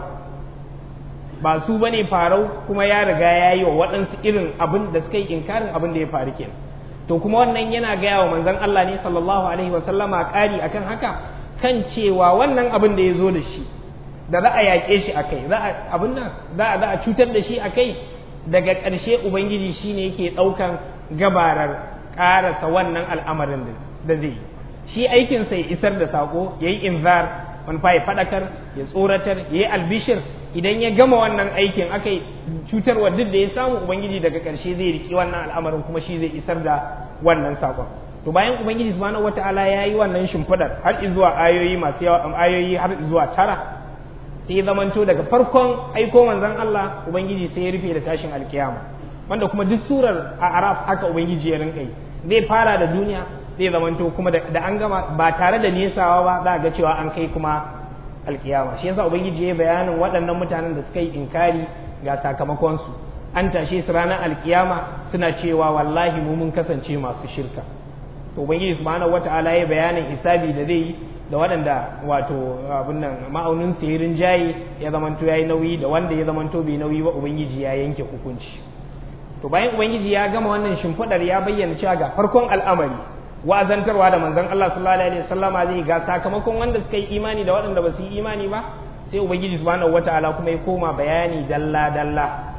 ba su bane farau kuma ya riga ya yi wa waɗansu irin abin da suka yi inkarin abin da ya faru kenan to kuma wannan yana gaya wa manzon Allah ne sallallahu alaihi wasallama ƙari akan haka kan cewa wannan abin da ya zo da shi da za a yaƙe shi a kai abin nan za a cutar da shi a kai daga ƙarshe ubangiji shine yake ɗaukan gabarar ƙarasa wannan al'amarin da zai yi shi aikinsa ya isar da saƙo ya yi inzar wani fa ya faɗakar ya tsoratar ya yi albishir idan ya gama wannan aikin aka yi cutarwa duk da ya samu ubangiji daga ƙarshe zai riƙi wannan al'amarin kuma shi zai isar da wannan saƙon to bayan ubangiji subhanahu wata'ala ya yi wannan shimfiɗar har zuwa ayoyi masu yawa ayoyi har zuwa tara sai ya zamanto daga farkon aiko manzon Allah ubangiji sai ya rufe da tashin alkiyama wanda kuma duk surar a araf haka ubangiji ya rinka yi zai fara da duniya zai zamanto kuma da an gama ba tare da nesawa ba za a ga cewa an kai kuma alkiyama shi yasa ubangiji ya bayanin waɗannan mutanen da suka yi inkari ga sakamakonsu an tashe su ranar alkiyama suna cewa wallahi mu mun kasance masu shirka to ubangiji subhanahu wataala ya bayanin hisabi da zai yi da waɗanda wato abin nan ma'aunin sihirin jayi ya zamanto ya yi nauyi da wanda ya zamanto bai nauyi ba ubangiji ya yanke hukunci to bayan ubangiji ya gama wannan shimfiɗar ya bayyana cewa ga farkon al'amari wa'azantarwa da manzon Allah sallallahu alaihi wasallama zai ga sakamakon wanda suka yi imani da waɗanda ba su yi imani ba sai ubangiji subhanahu wataala kuma ya koma bayani dalla dalla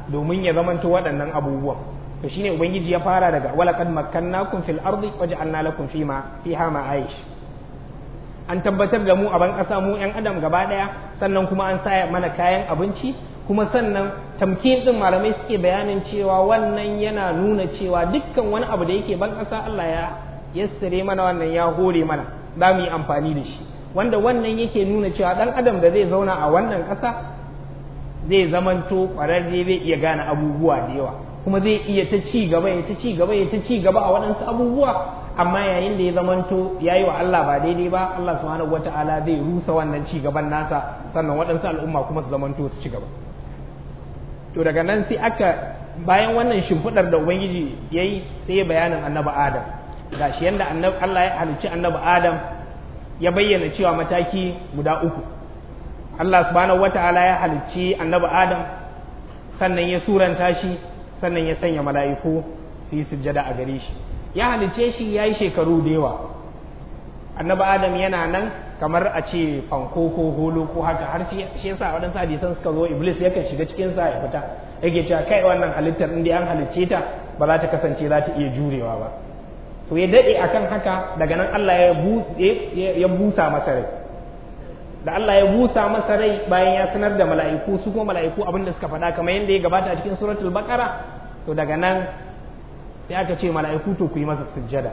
domin ya zamanto waɗannan abubuwan to shine ubangiji ya fara daga walaqad makkannakum fil ardi waja'alna lakum fima fiha ma'aish an tabbatar da mu a ban ƙasa mu yan adam gaba ɗaya sannan kuma an sa mana kayan abinci kuma sannan tamkin din malamai suke bayanin cewa wannan yana nuna cewa dukkan wani abu da yake ban ƙasa Allah ya yassare mana wannan ya hore mana za mu yi amfani da shi wanda wannan yake nuna cewa ɗan adam da zai zauna a wannan ƙasa zai zamanto ƙwararre zai iya gane abubuwa da yawa kuma zai iya ta ci gaba ya ta ci gaba ya ta ci gaba a waɗansu abubuwa amma yayin da ya zamanto ya yi wa Allah ba daidai ba Allah subhanahu wata'ala zai rusa wannan ci gaban nasa sannan waɗansu al'umma kuma su zamanto su ci gaba to daga nan sai aka bayan wannan shimfiɗar da ubangiji ya yi sai ya bayanin annabi adam ga shi yadda Allah ya halicci annabi adam ya bayyana cewa mataki guda uku Allah subhanahu wata'ala ya halicci annabi adam sannan ya suranta shi sannan ya sanya mala'iku su yi sujjada a gare shi ya halicce shi ya yi shekaru da yawa annabi adam yana nan kamar a ce fanko ko holo ko haka har shi yasa waɗansu hadisan suka zo iblis yakan shiga cikin sa ya fita yake cewa kai wannan halittar inda an halicce ta ba za ta kasance za ta iya jurewa ba to ya daɗe akan haka daga nan Allah ya busa masa rai da Allah ya busa masa rai bayan ya sanar da mala'iku su kuma mala'iku abinda suka faɗa kamar yadda ya gabata a cikin suratul baqara to daga nan sai aka ce mala'iku to ku yi masa sujjada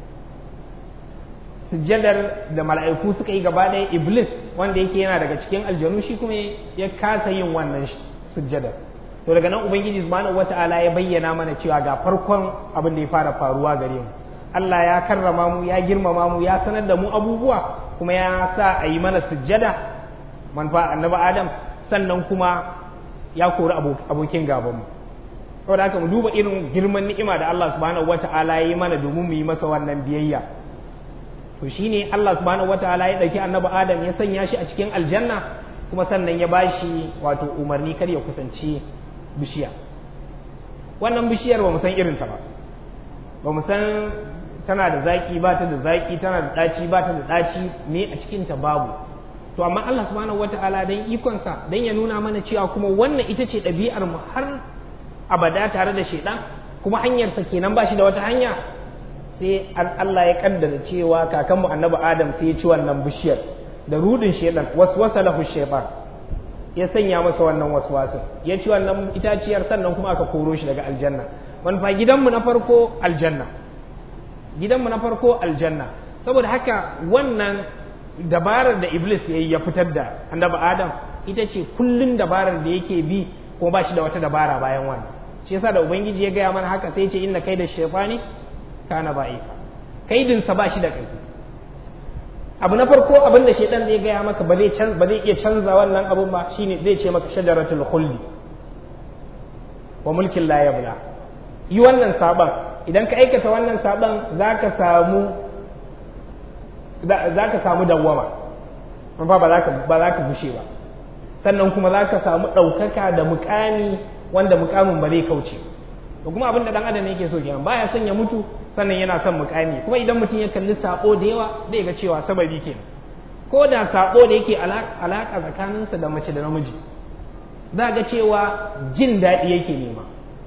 sujjadar da mala'iku suka yi gaba ɗaya iblis wanda yake yana daga cikin aljanu shi kuma ya kasa yin wannan sujjadar to daga nan ubangiji subhanahu wata'ala ya bayyana mana cewa ga farkon abin da ya fara faruwa gare mu Allah ya karrama mu ya girmama mu ya sanar da mu abubuwa kuma ya sa a yi mana sujjada manfa annabi adam sannan kuma ya kori abokin gabanmu saboda haka mu duba irin girman ni'ima da Allah subhanahu wata'ala ya yi mana domin mu yi masa wannan biyayya to shine Allah subhanahu wata'ala ya dauki annabi adam ya sanya shi a cikin aljanna kuma sannan ya bashi wato umarni kar ya kusanci bishiya wannan bishiyar ba mu san irinta ba ba mu san tana da zaki ba ta da zaki tana da ɗaci ba ta da ɗaci me a cikinta babu to amma Allah subhanahu wata'ala dan ikonsa dan ya nuna mana cewa kuma wannan ita ce ɗabi'ar mu har abada tare da shaidan kuma hanyarsa kenan ba shi da wata hanya sai Allah ya kaddara cewa kakanmu annabi Adam sai ya ci wannan bishiyar da rudin shaidan waswasa lahu shaytan ya sanya masa wannan waswasin ya ci wannan itaciyar sannan kuma aka koro shi daga aljanna manufa gidanmu na farko aljanna gidanmu na farko aljanna saboda haka wannan dabarar da iblis ya yi ya fitar da annabi adam ita ce kullun dabarar da yake bi kuma ba shi da wata dabara bayan wannan shi yasa da ubangiji ya gaya mana haka sai ce inna kai da shaytani kana ba'ifa kaidinsa ba shi da ƙarfi abu na farko abin da shaitan zai gaya maka ba zai ba zai iya canza wannan abun ba shine zai ce maka shajaratul khuldi wa mulkin la yabla yi wannan saban idan ka aikata wannan saban zaka samu zaka samu dawwama ba ba zaka ba zaka bushe ba sannan kuma zaka samu ɗaukaka da mukami wanda mukamin ba zai kauce ba kuma abin da dan adam yake so kenan baya son ya mutu sannan yana son mukami kuma idan mutum ya kalli sako da yawa zai ga cewa sababi kenan ko da sako da yake alaka tsakaninsa da mace da namiji za ga cewa jin daɗi yake nema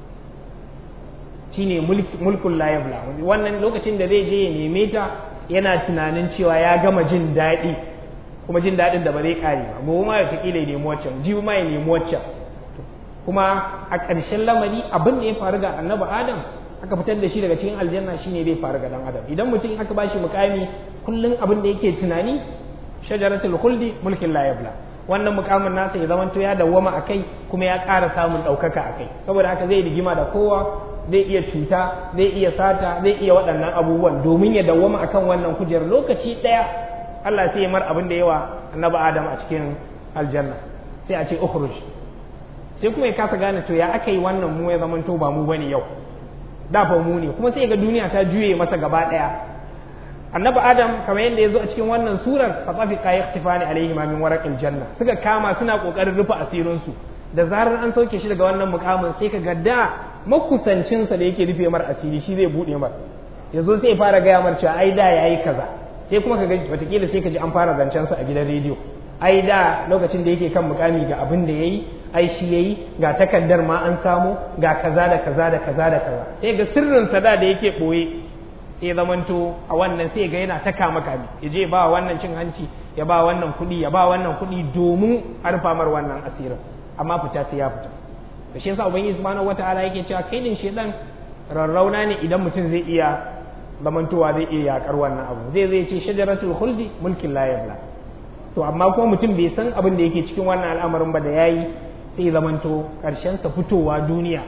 shine mulkun la yabla wannan lokacin da zai je ya neme ta yana tunanin cewa ya gama jin daɗi kuma jin daɗin da ba zai ƙare ba gobe ma ya taƙila ya nemi waccan jibi ma ya nemi waccan kuma a ƙarshen lamari abin da ya faru ga annabi adam aka fitar da shi daga cikin aljanna shine zai faru ga dan adam idan mutum aka bashi mukami kullum abin da yake tunani shajaratul khuldi mulkin la yabla wannan mukamin nasa ya zamanto ya dawwama akai kuma ya ƙara samun ɗaukaka akai saboda haka zai rigima da kowa zai iya cuta zai iya sata zai iya waɗannan abubuwan domin ya dawwama akan wannan kujerar lokaci ɗaya Allah sai ya mar abin da yawa annabi Adam a cikin aljanna sai a ce ukhruj sai kuma ya kasa gane to ya aka yi wannan mu ya zamanto ba mu bane yau da fa mu ne kuma sai ga duniya ta juye masa gaba daya annabi adam kamar yadda ya zo a cikin wannan surar fa tafiqa yaktifani alaihi ma min waraqil janna suka kama suna kokarin rufe asirin su da zarar an sauke shi daga wannan mukamin sai ka ga da makusancin sa da yake rufe mar asiri shi zai bude mar yazo sai ya fara gaya mar cewa ai da yayi kaza sai kuma ka ga watakila sai ka ji an fara zancen sa a gidan rediyo ai da lokacin da yake kan mukami ga abin da yayi ai shi yayi ga takaddar ma an samu ga kaza da kaza da kaza da kaza sai ga sirrin sada da yake boye ya zamanto a wannan sai ga yana ta kama kame ya je ba wannan cin hanci ya ba wannan kuɗi ya ba wannan kuɗi domin arfamar wannan asirin amma fita sai ya fita da shi yasa ubangiji subhanahu wataala yake cewa kai din shedan rarrauna ne idan mutum zai iya zamantowa zai iya yakar wannan abu zai zai ce shajaratul khuldi mulkin la yabla to amma kuma mutum bai san abin da yake cikin wannan al'amarin ba da yayi sai zamanto karshen sa fitowa duniya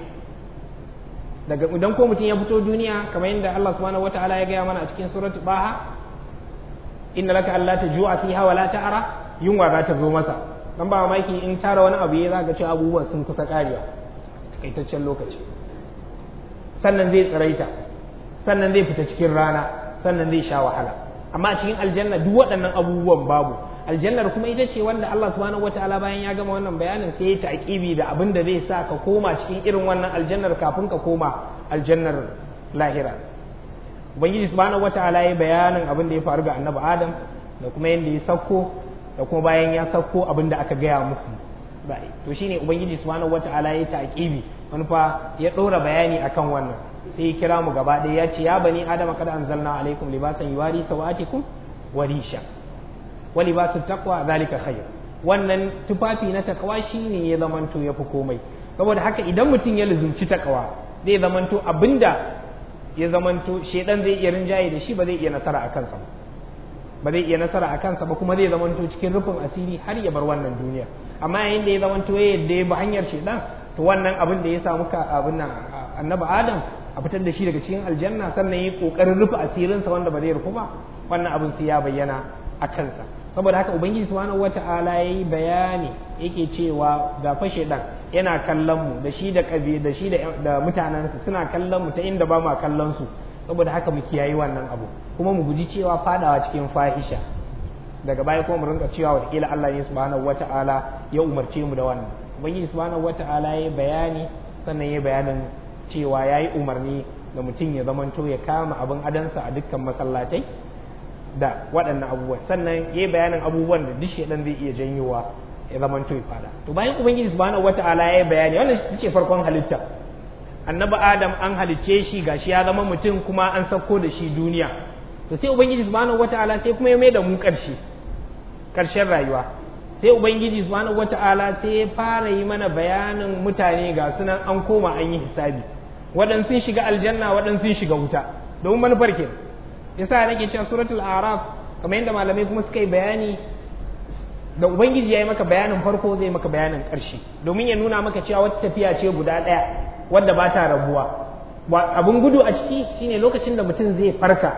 daga idan ko mutum ya fito duniya kamar yadda Allah subhanahu wataala ya gaya mana a cikin suratu baha inna laka alla tajua fiha wa la ta'ra yunwa za ta zo masa dan ba mamaki in tara wani abu ya zaka ce abubuwan sun kusa karewa takaitaccen lokaci sannan zai tsiraita sannan zai fita cikin rana sannan zai sha wahala amma a cikin aljanna duk waɗannan abubuwan babu aljannar kuma ita ce wanda Allah subhanahu wataala bayan ya gama wannan bayanin sai ya taqibi da abin da zai sa ka koma cikin irin wannan aljannar kafin ka koma aljannar lahira ubangiji subhanahu wataala ya bayanin abin da ya faru ga annabi adam da kuma yadda ya sauko da kuma bayan ya sauko abin da aka gaya musu bai to shine ubangiji subhanahu wataala ya taqibi wani fa ya ɗora bayani akan wannan sai ya kira mu gaba ɗaya ya ce ya bani adama kada anzalna alaikum libasan yuwari sawatikum wa risha wa libasu taqwa zalika khair wannan tufafi na takawa shine ya zamanto ya fi komai saboda haka idan mutum ya luzumci takawa zai zamanto abinda ya zamanto shedan zai iya rinjaye da shi ba zai iya nasara a kansa ba zai iya nasara a kansa ba kuma zai zamanto cikin rufin asiri har ya bar wannan duniya amma yayin da ya zamanto ya yadda ya bi hanyar shedan to wannan abin da ya samu ka abin nan annabi adam a fitar da shi daga cikin aljanna sannan yi kokarin rufe asirinsa wanda ba zai rufu ba wannan abin sai ya bayyana a kansa saboda haka ubangiji subhanahu wata'ala yayi bayani yake cewa ga fashe dan yana kallon mu da shi da kabi da shi da mutanensa suna kallon mu ta inda ba ma kallon su saboda haka mu kiyayi wannan abu kuma mu guji cewa fadawa cikin fahisha daga baya kuma mu rinka cewa wataƙila Allah ne subhanahu wata'ala ya umarce mu da wannan ubangiji subhanahu wata'ala yayi bayani sannan yayi bayanin cewa yayi umarni da mutum ya zamanto ya kama abin adansa a dukkan masallatai da waɗannan abubuwan sannan yayi bayanin abubuwan da duk shedan zai iya janyowa ya zamanto ya fada to bayan ubangiji subhanahu wata'ala yayi bayani wannan ce farkon halitta annabi adam an halicce shi gashi ya zama mutum kuma an sauko da shi duniya to sai ubangiji subhanahu wata'ala sai kuma ya mai da mu ƙarshe ƙarshen rayuwa sai ubangiji subhanahu wata'ala sai ya fara yi mana bayanin mutane ga sunan an koma an yi hisabi waɗansu sun shiga aljanna waɗansu sun shiga wuta domin manufar ke yasa nake cewa suratul araf kamar yadda malamai kuma suka yi bayani da ubangiji ya yi maka bayanin farko zai maka bayanin ƙarshe domin ya nuna maka cewa wata tafiya ce guda ɗaya wadda ba ta rabuwa abin gudu a ciki shine lokacin da mutum zai farka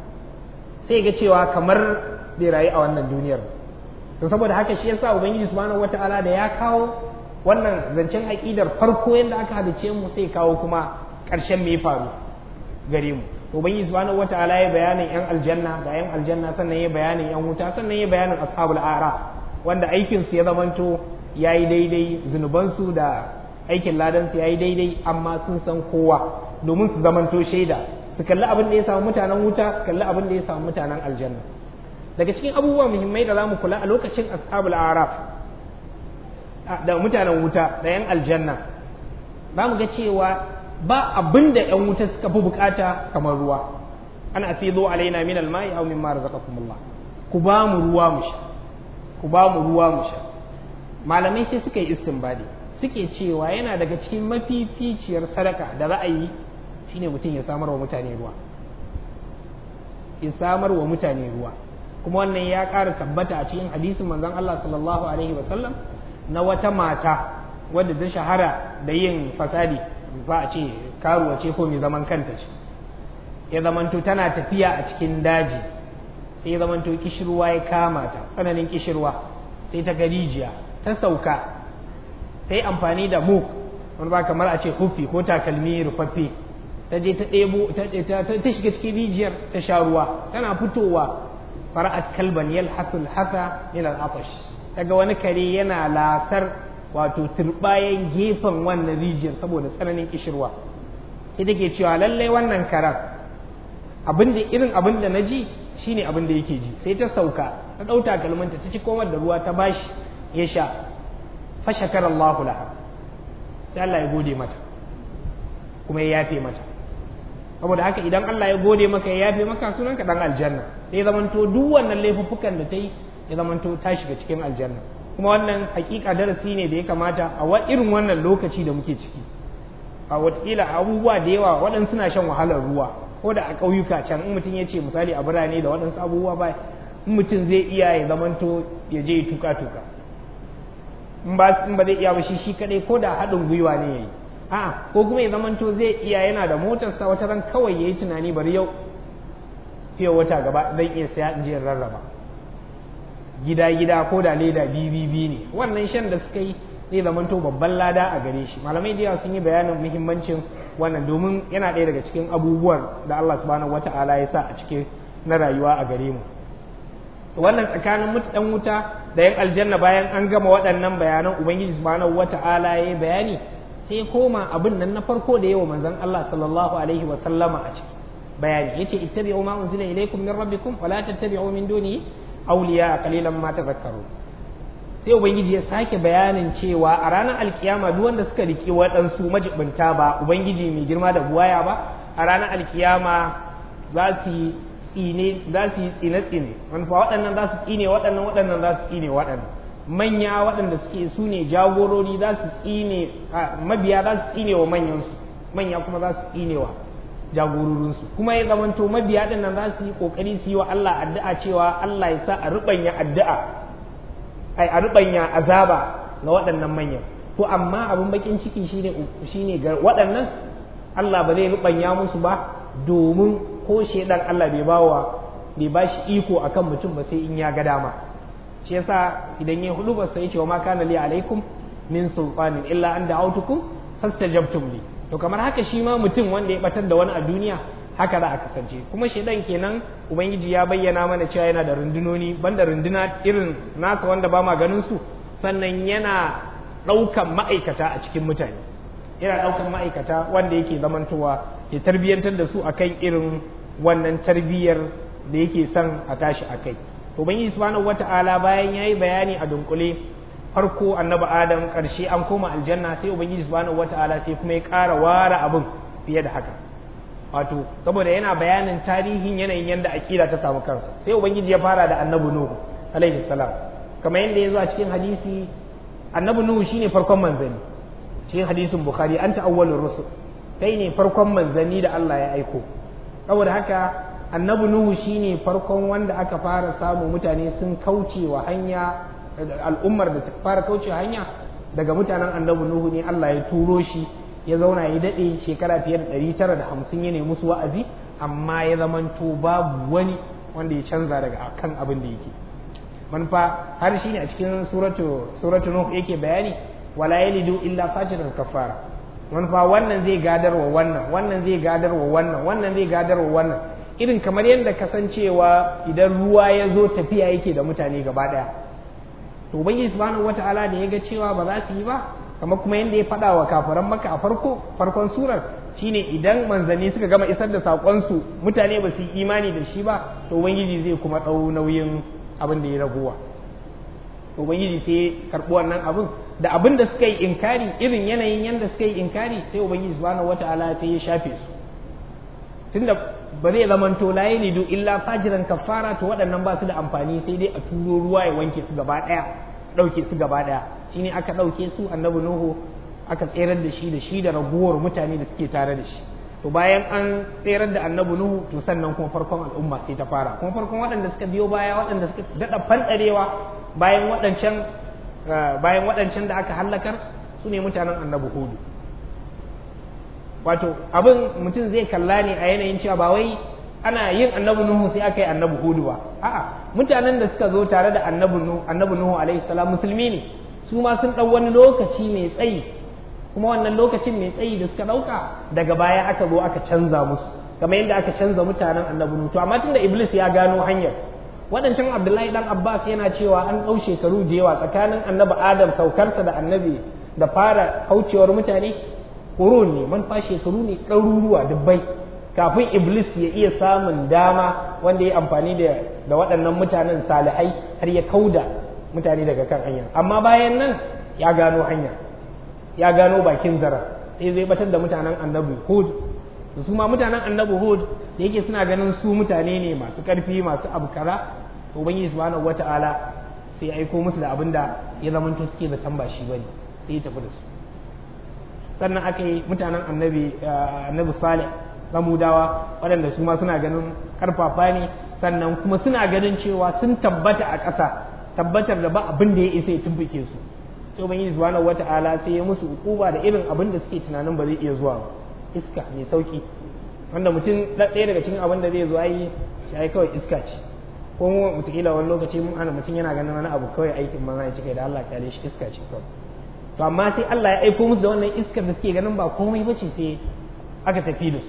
sai ga cewa kamar bai rayu a wannan duniyar to saboda haka shi yasa ubangiji subhanahu wataala da ya kawo wannan zancen aqidar farko yadda aka halice mu sai kawo kuma ƙarshen me faru gare mu ubangiji subhanahu wataala ya bayanin yan aljanna da yan aljanna sannan ya bayanin yan wuta sannan ya bayanin ashabul ara wanda aikin su ya zamanto yayi daidai zunuban su da aikin ladan su yayi daidai amma sun san kowa domin su zamanto shaida su kalli abin da ya samu mutanen wuta su kalli abin da ya samu mutanen aljanna daga cikin abubuwa muhimmai da za mu kula a lokacin ashabul araf da mutanen wuta da yan aljanna za mu ga cewa ba abin da yan wuta suka fi bukata kamar ruwa ana fi zo alaina min almai aw mimma razaqakumullah ku ba mu ruwa mu sha ku ba mu ruwa mu sha malamai sai suka yi istinbadi suke cewa yana daga cikin mafificiyar sadaka da za a yi shine mutum ya samar wa mutane ruwa ya samar wa mutane ruwa kuma wannan ya ƙara tabbata a cikin hadisin manzon Allah sallallahu alaihi wasallam na wata mata wadda ta shahara da yin fasadi ba a ce karuwa ce ko mai zaman kanta ce ya zamanto tana tafiya a cikin daji sai ya zamanto kishirwa ya kama ta tsananin kishirwa sai ta ga rijiya ta sauka ta yi amfani da muk wani ba kamar a ce hufi ko takalmi rufaffe ta je ta ɗebo ta shiga cikin rijiyar ta sha ruwa tana fitowa fara'at kalban yalhathul hatha ila al-atash daga wani kare yana lasar wato turbayan gefen wannan rijiyar saboda tsananin kishirwa sai take cewa lallai wannan karar abin da irin abin da naji shine abin da yake ji sai ta sauka ta ɗau takalmanta ta ci komar da ruwa ta bashi ya sha fa shakara Allahu laha sai Allah ya gode mata kuma ya yafe mata saboda haka idan Allah ya gode maka ya yafe maka sunanka dan aljanna sai zamanto duk wannan laifuffukan da ta yi ya zamanto ta shiga cikin aljanna kuma wannan hakika darasi ne da ya kamata a irin wannan lokaci da muke ciki a watakila abubuwa da yawa waɗansu suna shan wahalar ruwa ko da a ƙauyuka can in mutum ya ce misali a birane da waɗansu abubuwa ba in mutum zai iya ya zamanto ya je tuka tuka in ba in ba zai iya ba shi shi kadai ko da haɗin gwiwa ne yayi a'a ko kuma ya zamanto zai iya yana da motarsa wata ran kawai yayi tunani bari yau fiye wata gaba zan iya saya in je rarraba gida gida ko da leda bibi ne wannan shan da suka yi zai zamanto babban lada a gare shi malamai da yawa sun yi bayanin muhimmancin wannan domin yana ɗaya daga cikin abubuwan da Allah subhanahu wata'ala ya sa a cikin na rayuwa a gare mu wannan tsakanin ɗan wuta da yan aljanna bayan an gama waɗannan bayanan ubangiji subhanahu wata'ala ya yi bayani sai koma abin nan na farko da yawa manzon Allah sallallahu alaihi wa sallama a ciki bayani yace ittabi'u ma unzila ilaykum min rabbikum wa la tattabi'u min dunihi awliya qalilan ma tadhakkarun sai ubangiji ya sake bayanin cewa a ranar alkiyama duk wanda suka riki waɗansu majibinta ba ubangiji mai girma da buwaya ba a ranar alkiyama za su yi tsine za su yi tsine tsine wani fa waɗannan za su tsine waɗannan waɗannan za su tsine waɗannan manya waɗanda suke su ne jagorori za su tsine mabiya za su tsine wa manyansu manya kuma za su tsine wa jagororinsu kuma ya zamanto mabiya ɗin nan za su yi ƙoƙari su yi wa Allah addu'a cewa Allah ya sa a ruɓanya addu'a ai a rubanya azaba ga waɗannan manyan to amma abin bakin ciki shine shine ga waɗannan Allah ba zai rubanya musu ba domin ko shedan Allah bai bawa bai bashi iko akan mutum ba sai in ya ga dama shi yasa idan ya hudu ba sai ce wa ma kana li alaikum min sulfanin illa an da'autukum fastajabtum li to kamar haka shi ma mutum wanda ya batar da wani a duniya haka za a kasance kuma shaidan kenan ubangiji ya bayyana mana cewa yana da rundunoni banda runduna irin nasa wanda ba ma ganin su sannan yana ɗaukan ma'aikata a cikin mutane yana ɗaukan ma'aikata wanda yake zamantowa ya tarbiyyantar da su akan irin wannan tarbiyyar da yake son a tashi a kai to ubangiji subhanahu wata'ala bayan yayi bayani a dunkule farko annabi adam karshe an koma aljanna sai ubangiji subhanahu wata'ala sai kuma ya ƙara ware abin fiye da haka wato saboda yana bayanin tarihin yanayin yadda akida ta samu kansa sai ubangiji ya fara da annabi nuhu alaihi salam kamar yadda ya zo a cikin hadisi annabi nuhu shine farkon manzanni cikin hadisin bukhari anta awwalur rusul kai ne farkon manzanni da Allah ya aiko saboda haka annabi nuhu shine farkon wanda aka fara samu mutane sun kauce wa hanya al'ummar da suka fara kauce hanya daga mutanen annabi nuhu ne Allah ya turo shi ya zauna ya daɗe shekara fiye da ɗari tara da hamsin ya nemi musu wa'azi amma ya zamanto babu wani wanda ya canza daga kan abin da yake manufa har shi ne a cikin suratu suratu nuh yake bayani wala yalidu illa fajiran kafara manufa wannan zai gadarwa wannan wannan zai gadarwa wannan wannan zai gadarwa wannan irin kamar yadda kasancewa idan ruwa ya zo tafiya yake da mutane gaba ɗaya to ubangiji subhanahu wataala da ya ga cewa ba za su yi ba kamar kuma yadda ya faɗa wa kafiran maka a farko farkon surar shine idan manzanni suka gama isar da saƙonsu mutane ba su yi imani da shi ba to ubangiji zai kuma ɗau nauyin abin da ya raguwa to ubangiji sai karɓi wannan abin da abin da suka yi inkari irin yanayin yadda suka yi inkari sai ubangiji subhanahu wata'ala sai ya shafe su tunda ba zai zamanto la yalidu illa fajiran kafara to waɗannan ba su da amfani sai dai a turo ruwa ya wanke su gaba ɗaya ɗauke su gaba ɗaya shine aka ɗauke su annabi nuhu aka tserar da shi da shi da raguwar mutane da suke tare da shi to bayan an tserar da annabi nuhu to sannan kuma farkon al'umma sai ta fara kuma farkon waɗanda suka biyo baya waɗanda suka daɗa fanɗarewa bayan waɗancan bayan waɗancan da aka hallakar su ne mutanen annabi hudu wato abin mutum zai kalla ne a yanayin cewa ba wai ana yin annabi nuhu sai aka yi annabi hudu ba a'a mutanen da suka zo tare da annabi nuhu annabi nuhu alaihi salam musulmi ne su ma sun ɗau wani lokaci mai tsayi kuma wannan lokacin mai tsayi da suka ɗauka daga baya aka zo aka canza musu kamar yadda aka canza mutanen annabi nuhu to amma tunda iblis ya gano hanyar waɗancan abdullahi dan abbas yana cewa an ɗau shekaru da yawa tsakanin annabi adam saukarsa da annabi da fara kaucewar mutane kurun ne manufa shekaru ne ɗaruruwa dubbai kafin iblis ya iya samun dama wanda ya amfani da waɗannan mutanen salihai har ya kauda mutane daga kan hanya amma bayan nan ya gano hanya ya gano bakin zara sai zai batar da mutanen annabi hud su ma mutanen annabi hud da yake suna ganin su mutane ne masu karfi masu abu kaza to ubangiji subhanahu wata'ala sai ya aiko musu da abin da ya zamanto suke da tamba shi bane sai ya tafi da su sannan aka yi mutanen annabi annabi salih samudawa waɗanda su ma suna ganin karfafa ne sannan kuma suna ganin cewa sun tabbata a ƙasa tabbatar da ba abin da ya isa ya tumbuke su sai ubangiji subhanahu wata'ala sai ya musu ukuba da irin abin da suke tunanin ba zai iya zuwa ba iska mai sauki wanda mutum ɗaya daga cikin abin da zai zo ai shi ai kawai iska ce ko mu mutakila wani lokaci mun ana mutum yana ganin wani abu kawai aikin manzo ya cika da Allah kyale shi iska ce kawai to amma sai Allah ya aiko musu da wannan iskar da suke ganin ba komai bace sai aka tafi da su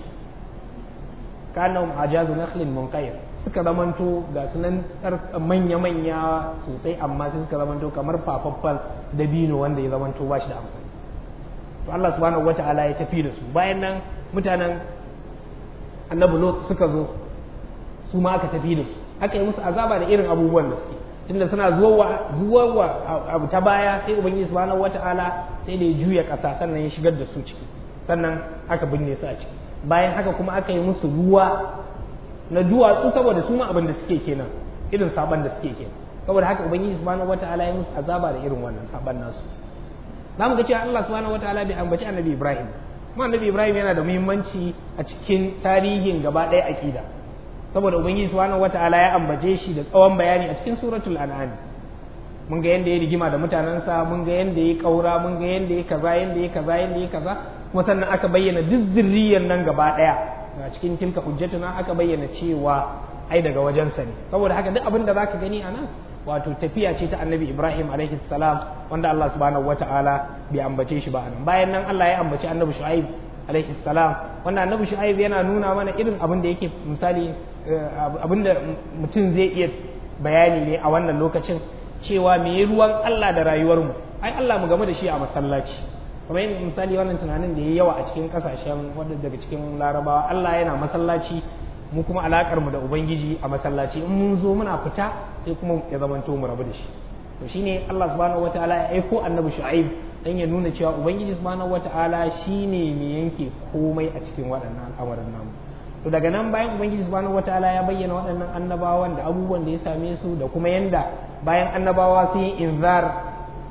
kanahum ajazu nakhlin munqayr suka zamanto ga sunan manya-manya sosai amma sai suka zamanto kamar fafaffan dabino wanda ya zamanto ba shi da amfani to Allah subhanahu wata'ala ya tafi da su bayan nan mutanen annabi lot suka zo su ma aka tafi da su aka yi musu azaba da irin abubuwan da suke tunda suna zuwa zuwa abu ta baya sai ubangiji subhanahu wata'ala sai da ya juya ƙasa sannan ya shigar da su ciki sannan aka binne su a ciki bayan haka kuma aka yi musu ruwa na duwatsu saboda su ma abin da suke kenan irin saban da suke kenan saboda haka ubangiji subhanahu wataala ya musu azaba da irin wannan saban nasu zamu ga cewa Allah subhanahu wataala bai ambaci annabi Ibrahim kuma annabi Ibrahim yana da muhimmanci a cikin tarihin gaba ɗaya aqida saboda ubangiji subhanahu wataala ya ambace shi da tsawon bayani a cikin suratul an'am mun ga yanda ya rigima da mutanensa mun ga yanda ya kaura mun ga yanda ya kaza yanda ya kaza yanda ya kaza kuma sannan aka bayyana duk zurriyar nan gaba ɗaya a cikin tilka hujjatuna aka bayyana cewa ai daga wajensa ne saboda haka duk abin da zaka gani a nan wato tafiya ce ta annabi ibrahim alaihi salam wanda allah subhanahu wataala bai ambace shi ba anan bayan nan allah ya ambaci annabi shu'aib alaihi salam wanda annabi shu'aib yana nuna mana irin abin da yake misali abin da mutum zai iya bayani ne a wannan lokacin cewa me ruwan allah da rayuwarmu ai allah mu game da shi a masallaci kamar yin misali wannan tunanin da ya yawa a cikin kasashen wadda daga cikin larabawa Allah yana masallaci mu kuma alakar mu da ubangiji a masallaci in mun zo muna fita sai kuma ya zamanto mu rabu da shi to shine Allah subhanahu wataala ya aiko annabi shu'aib dan ya nuna cewa ubangiji subhanahu wataala shine mai yanke komai a cikin waɗannan al'amuran namu to daga nan bayan ubangiji subhanahu wataala ya bayyana waɗannan annabawan da abubuwan da ya same su da kuma yanda bayan annabawa sun yi inzar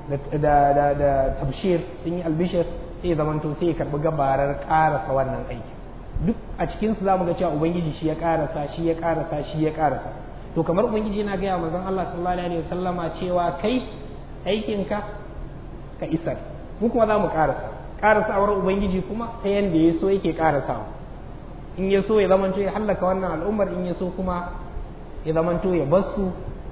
da tabshir sun yi albishir sai ya zamanto sai ya karbi gabarar karasa wannan aiki duk a cikinsu za mu ga cewa ubangiji shi ya karasa shi ya karasa shi ya karasa to kamar ubangiji yana gaya manzon Allah sallallahu alaihi wasallama cewa kai aikinka ka isar mu kuma za mu karasa karasawar ubangiji kuma ta yanda ya so yake karasawa in ya so ya zamanto ya hallaka wannan al'ummar in ya so kuma ya zamanto ya bar su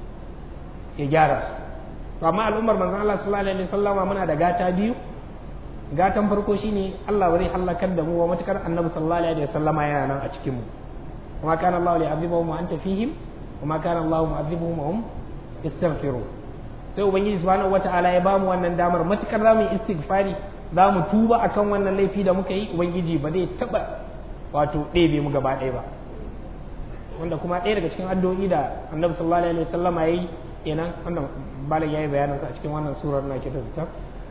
ya gyara su to amma al'ummar manzon Allah sallallahu alaihi wasallama muna da gata biyu gatan farko shine Allah ba zai halakar da mu wa matukar annabi sallallahu alaihi wasallama yana nan a cikin mu kuma kana Allah li azibuhum wa anta fihim kuma kana Allah mu'azibuhum wa hum yastaghfirun sai ubangiji subhanahu wataala ya bamu wannan damar matukar za mu yi istighfari za mu tuba akan wannan laifi da muka yi ubangiji ba zai taba wato ɗebe mu gaba ɗaya ba wanda kuma ɗaya daga cikin addu'o'i da annabi sallallahu alaihi wasallama yayi kenan wannan malam ya yi bayanansa a cikin wannan surar na kita zitar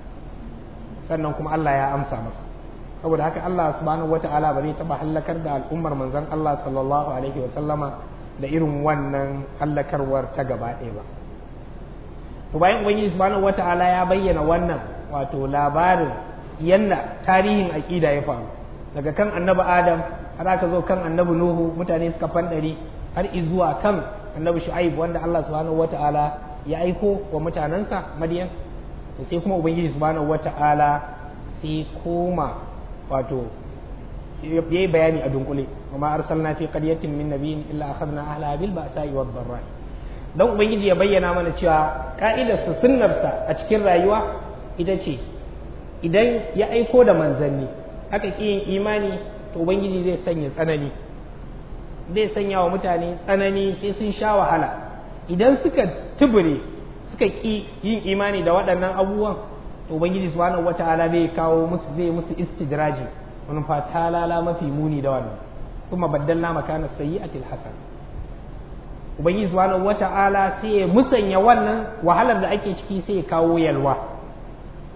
sannan kuma Allah ya amsa masa saboda haka Allah subhanahu wata'ala ba zai taba hallakar da al'ummar manzon Allah sallallahu alaihi wa sallama da irin wannan hallakarwar ta gaba ɗaya ba to bayan ubangiji subhanahu wata'ala ya bayyana wannan wato labarin yanda tarihin aqida ya faru daga kan annabi adam har aka zo kan annabi nuhu mutane suka fandari har izuwa kan annabi shu'aib wanda Allah subhanahu wata'ala ya aiko wa mutanensa madiyan to sai kuma ubangiji subhanahu wata'ala sai koma wato yayi bayani a dunkule kuma arsalna fi qaryatin min nabiyyin illa akhadna ahlaha bil ba'sa'i wad dharra dan ubangiji ya bayyana mana cewa ka'idarsa sunnarsa a cikin rayuwa ita ce idan ya aiko da manzanni aka ƙi yin imani to ubangiji zai sanya tsanani zai sanya wa mutane tsanani sai sun sha wahala idan suka tubure suka ƙi yin imani da waɗannan abubuwan to ubangiji subhanahu wata'ala zai kawo musu zai musu istidraji wani fata lala mafi muni da wannan kuma baddalna makana sayyi'atil hasan ubangiji subhanahu wata'ala sai ya musanya wannan wahalar da ake ciki sai ya kawo yalwa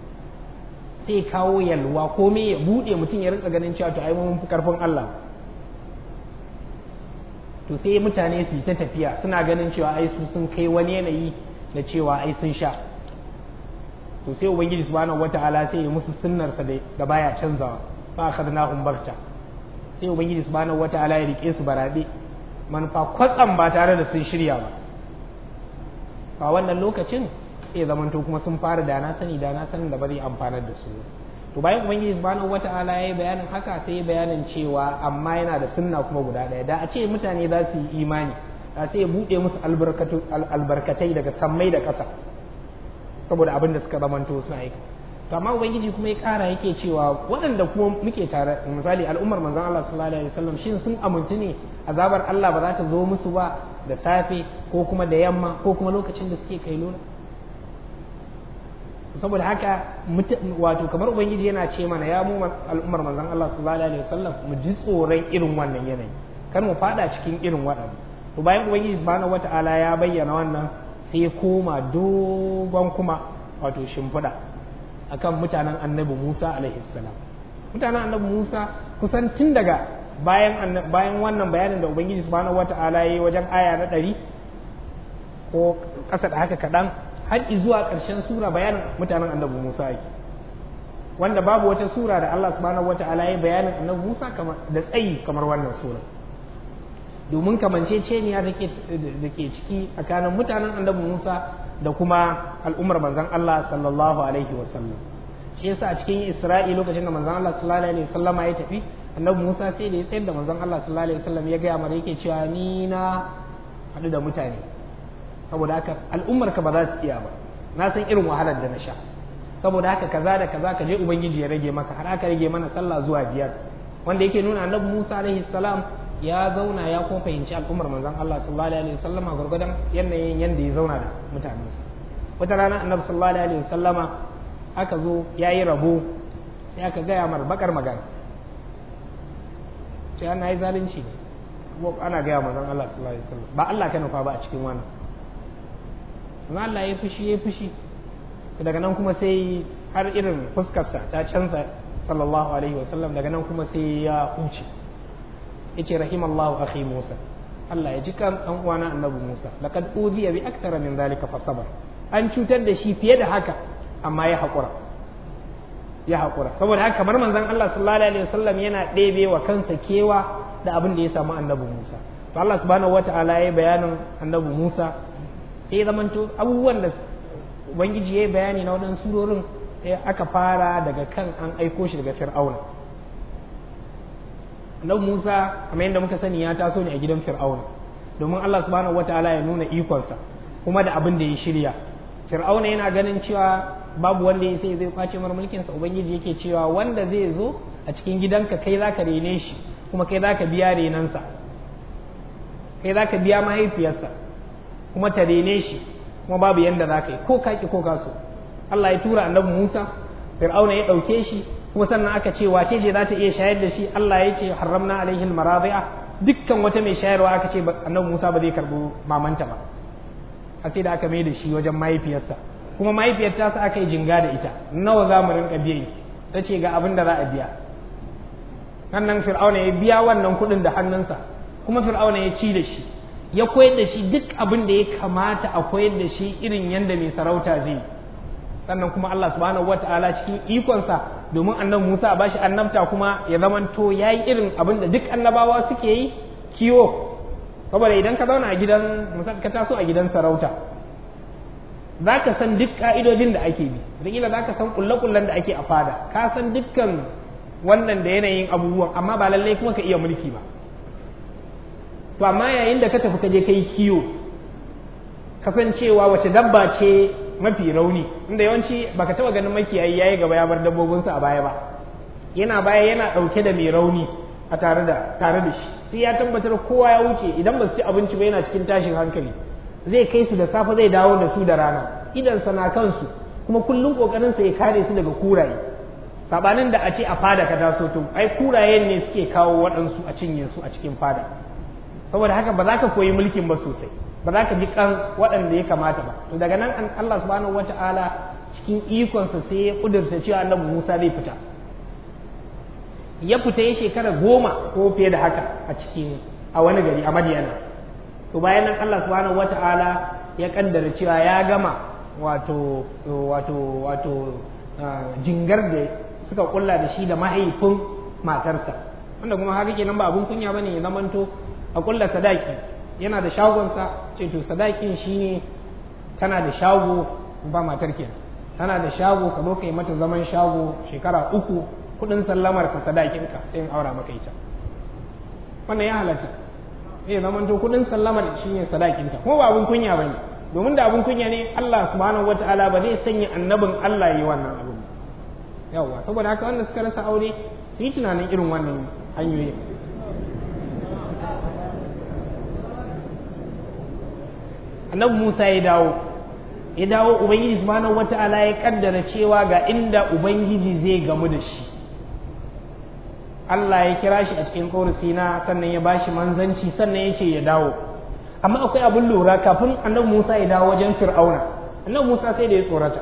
sai kawo yalwa komai ya buɗe mutum ya rinka ganin cewa to ai mun fi karfin Allah to sai mutane su yi ta tafiya suna ganin cewa ai su sun kai wani yanayi da cewa ai sun sha to sai ubangiji subhanahu wata'ala sai ya musu sunnarsa da baya canzawa fa akhadnahum barta sai ubangiji subhanahu wata'ala ya rike su barabe manufa kwatsam ba tare da sun shirya ba a wannan lokacin sai zamanto kuma sun fara da na sani da na sanin da bari amfanar da su to bayan ubangiji subhanahu wata'ala ya yi bayanin haka sai ya bayanin cewa amma yana da sunna kuma guda ɗaya da a ce mutane za su yi imani da sai ya buɗe musu albarkatai daga sammai da ƙasa saboda abin da suka zamanto suna aika to amma ubangiji kuma ya ƙara yake cewa waɗanda kuma muke tare misali al'ummar manzon Allah sallallahu alaihi wasallam shin sun amintu ne azabar Allah ba za ta zo musu ba da safe ko kuma da yamma ko kuma lokacin da suke kai lura saboda haka wato kamar ubangiji yana ce mana ya mu al'ummar manzon Allah sallallahu alaihi wasallam mu ji tsoron irin wannan yanayi kar mu fada cikin irin waɗannan to bayan ubangiji subhanahu wata'ala ya bayyana wannan sai ya koma dogon kuma wato shimfiɗa akan mutanen annabi Musa alaihi salam mutanen annabi Musa kusan tun daga bayan bayan wannan bayanin da ubangiji subhanahu wata'ala ya yi wajen aya na ɗari ko ƙasa da haka kaɗan har zuwa ƙarshen sura bayanin mutanen annabi Musa yake wanda babu wata sura da Allah subhanahu wata'ala ya bayanin annabi Musa da tsayi kamar wannan sura domin kamanceceniya da ke ciki tsakanin mutanen annabi Musa da kuma al'ummar manzon Allah sallallahu alaihi wasallam shi yasa a cikin Isra'i lokacin da manzon Allah sallallahu alaihi wasallama ya tafi annabi Musa sai da ya tsayar da manzon Allah sallallahu alaihi wasallam ya gaya mara yake cewa ni na haɗu da mutane saboda haka al'ummar ka ba za su iya ba na san irin wahalar da na sha saboda haka kaza da kaza ka je ubangiji ya rage maka har aka rage mana sallah zuwa biyar wanda yake nuna annabi Musa alaihi salam ya zauna ya kuma fahimci al'ummar manzon Allah sallallahu alaihi wasallama gurgurdan yanayin yanda ya zauna da mutanensa wata rana annabi sallallahu alaihi wasallama aka zo yayi rabo sai aka gaya mar bakar magana sai ana yi zalunci ne ana gaya manzon Allah sallallahu alaihi wasallam ba Allah ka nufa ba a cikin wannan amma Allah ya fushi ya fushi daga nan kuma sai har irin fuskarsa ta canza sallallahu alaihi wasallam daga nan kuma sai ya huce yace rahimallahu akhi Musa Allah ya ji kan dan uwana annabi Musa laqad udhiya bi akthara min zalika fa sabar an cutar da shi fiye da haka amma ya haƙura ya haƙura saboda haka kamar manzon Allah sallallahu alaihi wasallam yana ɗebe wa kansa kewa da abin da ya samu annabi Musa to Allah subhanahu wataala ya bayanin annabi Musa sai zamanto abubuwan da ubangiji ya yi bayani na waɗansu surorin sai aka fara daga kan an aiko shi daga fir'auna annabi Musa kamar yadda muka sani ya taso ne a gidan fir'auna domin Allah subhanahu wataala ya nuna ikonsa kuma da abin da ya shirya fir'auna yana ganin cewa babu wanda ya sai zai kwace mar mulkinsa ubangiji yake cewa wanda zai zo a cikin gidanka kai zaka rene shi kuma kai zaka biya renansa kai zaka biya mahaifiyarsa kuma ta rene shi kuma babu yanda zaka yi ko kaki ko kaso Allah ya tura annabi Musa fir'auna ya dauke shi kuma sannan aka ce wace ce za ta iya shayar da shi Allah ya ce haramna alaihi almaradi'a dukkan wata mai shayarwa aka ce annabi Musa ba zai karbo mamanta ba har sai da aka mai da shi wajen mahaifiyarsa kuma mahaifiyar ta sa aka yi jinga da ita nawa za mu rinka biyan ki ta ce ga abin da za a biya sannan fir'auna ya biya wannan kuɗin da hannunsa kuma fir'auna ya ci da shi ya koyar da shi duk abin da ya kamata a koyar da shi irin yadda mai sarauta zai sannan kuma Allah subhanahu wata'ala cikin ikonsa domin annabi Musa a bashi annabta kuma ya zamanto yayi irin abin da duk annabawa suke yi kiwo saboda idan ka zauna a gidan ka taso a gidan sarauta za ka san duk ka'idojin da ake bi wataƙila za ka san ƙulle-ƙullen da ake a fada ka san dukkan wannan da yanayin abubuwan amma ba lallai kuma ka iya mulki ba to amma yayin da ka tafi ka je ka yi kiyo kasancewa wace dabba ce mafi rauni inda yawanci baka taɓa ganin makiyayi yayi gaba ya bar dabbobinsa a baya ba yana baya yana ɗauke da mai rauni a tare da tare da shi sai ya tabbatar kowa ya wuce idan ba su ci abinci ba yana cikin tashin hankali zai kai su da safe zai dawo da su da rana idan sana kansu kuma kullum kokarin sa ya kare su daga kuraye sabanin da a ce a fada ka taso to ai kurayen ne suke kawo waɗansu a cinye su a cikin fada saboda haka ba za ka koyi mulkin ba sosai ba za ka ji kan waɗanda ya kamata ba to daga nan Allah subhanahu wataala cikin ikonsa sai ya kudurta cewa annabi Musa zai fita ya fita ya shekara goma ko fiye da haka a cikin a wani gari a Madiyana to bayan nan Allah subhanahu wata'ala ya kaddara cewa ya gama wato wato wato jingar da suka kulla da shi da mahaifin matarsa wanda kuma haka kenan ba abun kunya bane ya zamanto a kulla sadaki yana da shagonsa ce to sadakin shine tana da shago ba matar kenan tana da shago ka zo ka yi mata zaman shago shekara uku kudin sallamar ka sadakinka sai in aura maka ita wannan ya halatta eh zaman to kudin sallamar shine sadakinta kuma ba abun kunya bane domin da abun kunya ne Allah subhanahu wataala ba zai sanya annabin Allah yi wannan abun yawa saboda haka wanda suka rasa aure su yi tunanin irin wannan hanyoyi annabi Musa ya dawo ya dawo ubangiji subhanahu wata'ala ya kaddara cewa ga inda ubangiji zai gamu da shi Allah ya kira shi a cikin kawar sina sannan ya bashi manzanci sannan ya ce ya dawo amma akwai abin lura kafin annabi Musa ya dawo wajen Fir'auna annabi Musa sai da ya tsorata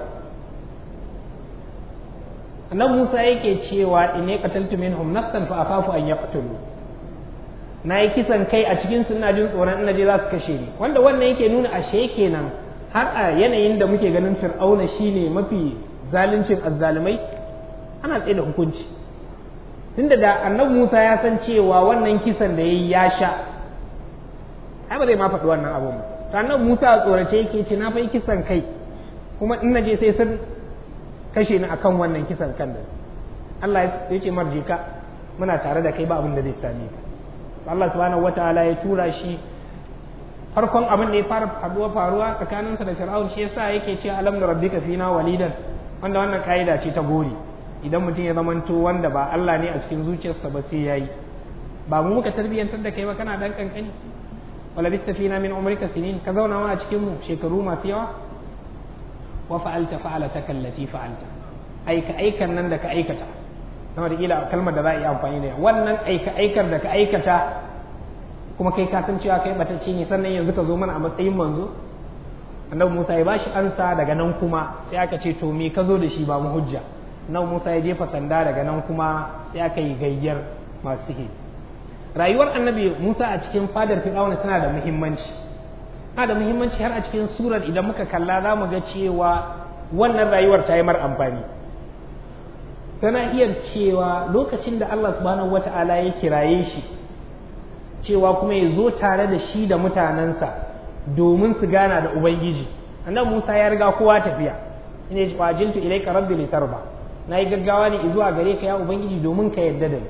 annabi Musa yake cewa in ya qataltu minhum nafsan fa afafu an yaqtulu na yi kisan kai a cikin suna jin tsoron ina je za su kashe ni wanda wannan yake nuna ashe kenan har a yanayin da muke ganin fir'auna shine mafi zaluncin azzalumai ana tsaye da hukunci tunda da annabi Musa ya san cewa wannan kisan da yayi ya sha ai ba zai ma faɗi wannan abun ba to annabi Musa a tsorace yake ce na fa yi kisan kai kuma in naje sai sun kashe ni akan wannan kisan kan da Allah ya ce marjika muna tare da kai ba abin da zai same ka Allah subhanahu wataala ya tura shi farkon abin da ya fara faruwa faruwa tsakaninsa da Fir'aun shi yasa yake ce alam da rabbika fina walidan wanda wannan kaida ce ta gori idan mutum ya zamanto wanda ba Allah ne a cikin zuciyarsa ba sai yayi ba mu muka tarbiyantar da kai ba kana dan kankani wala bitta fina min umrika sinin ka zauna ma a cikin mu shekaru masu yawa wa fa'alta fa'alataka allati fa'alta aika aikan nan da ka aikata na wataƙila kalmar da za a yi amfani da wannan aika-aikar da ka aikata kuma kai ka san cewa kai batacce ne sannan yanzu ka zo mana a matsayin manzo annabi Musa ya bashi ansa daga nan kuma sai aka ce to me ka zo da shi ba mu hujja annabi Musa ya jefa sanda daga nan kuma sai aka yi gayyar masu sihiri rayuwar annabi Musa a cikin fadar Fir'auna tana da muhimmanci tana da muhimmanci har a cikin surar idan muka kalla za mu ga cewa wannan rayuwar ta yi mar amfani tana iya cewa lokacin da Allah subhanahu wata'ala ya kiraye shi cewa kuma ya zo tare da shi da mutanensa domin su gana da Ubangiji annabi Musa ya riga kowa tafiya ina ji wajintu ilaika rabbi litarba na yi gaggawa ne zuwa gare ka ya Ubangiji domin ka yarda da ni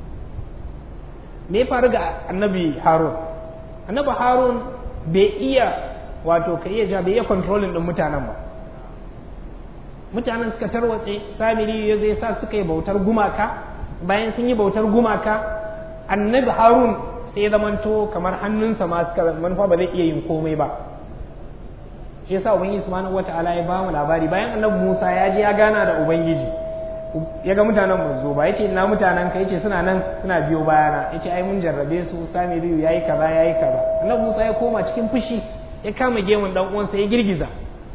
me ya faru ga annabi Harun annabi Harun bai iya wato ka iya ja bai iya controlling din mutanen ba mutanen suka tarwatse samiri ya zai sa suka yi bautar gumaka bayan sun yi bautar gumaka annabi harun sai ya zamanto kamar hannunsa ma suka manufa ba zai iya yin komai ba shi yasa ubangiji subhanahu wataala ya ba mu labari bayan annabi musa ya je ya gana da ubangiji ya ga mutanen manzo ba yace ina mutanen ka yace suna nan suna biyo bayana yace ai mun jarrabe su samiri yayi kaza yayi kaza annabi musa ya koma cikin fushi ya kama gemun dan uwansa ya girgiza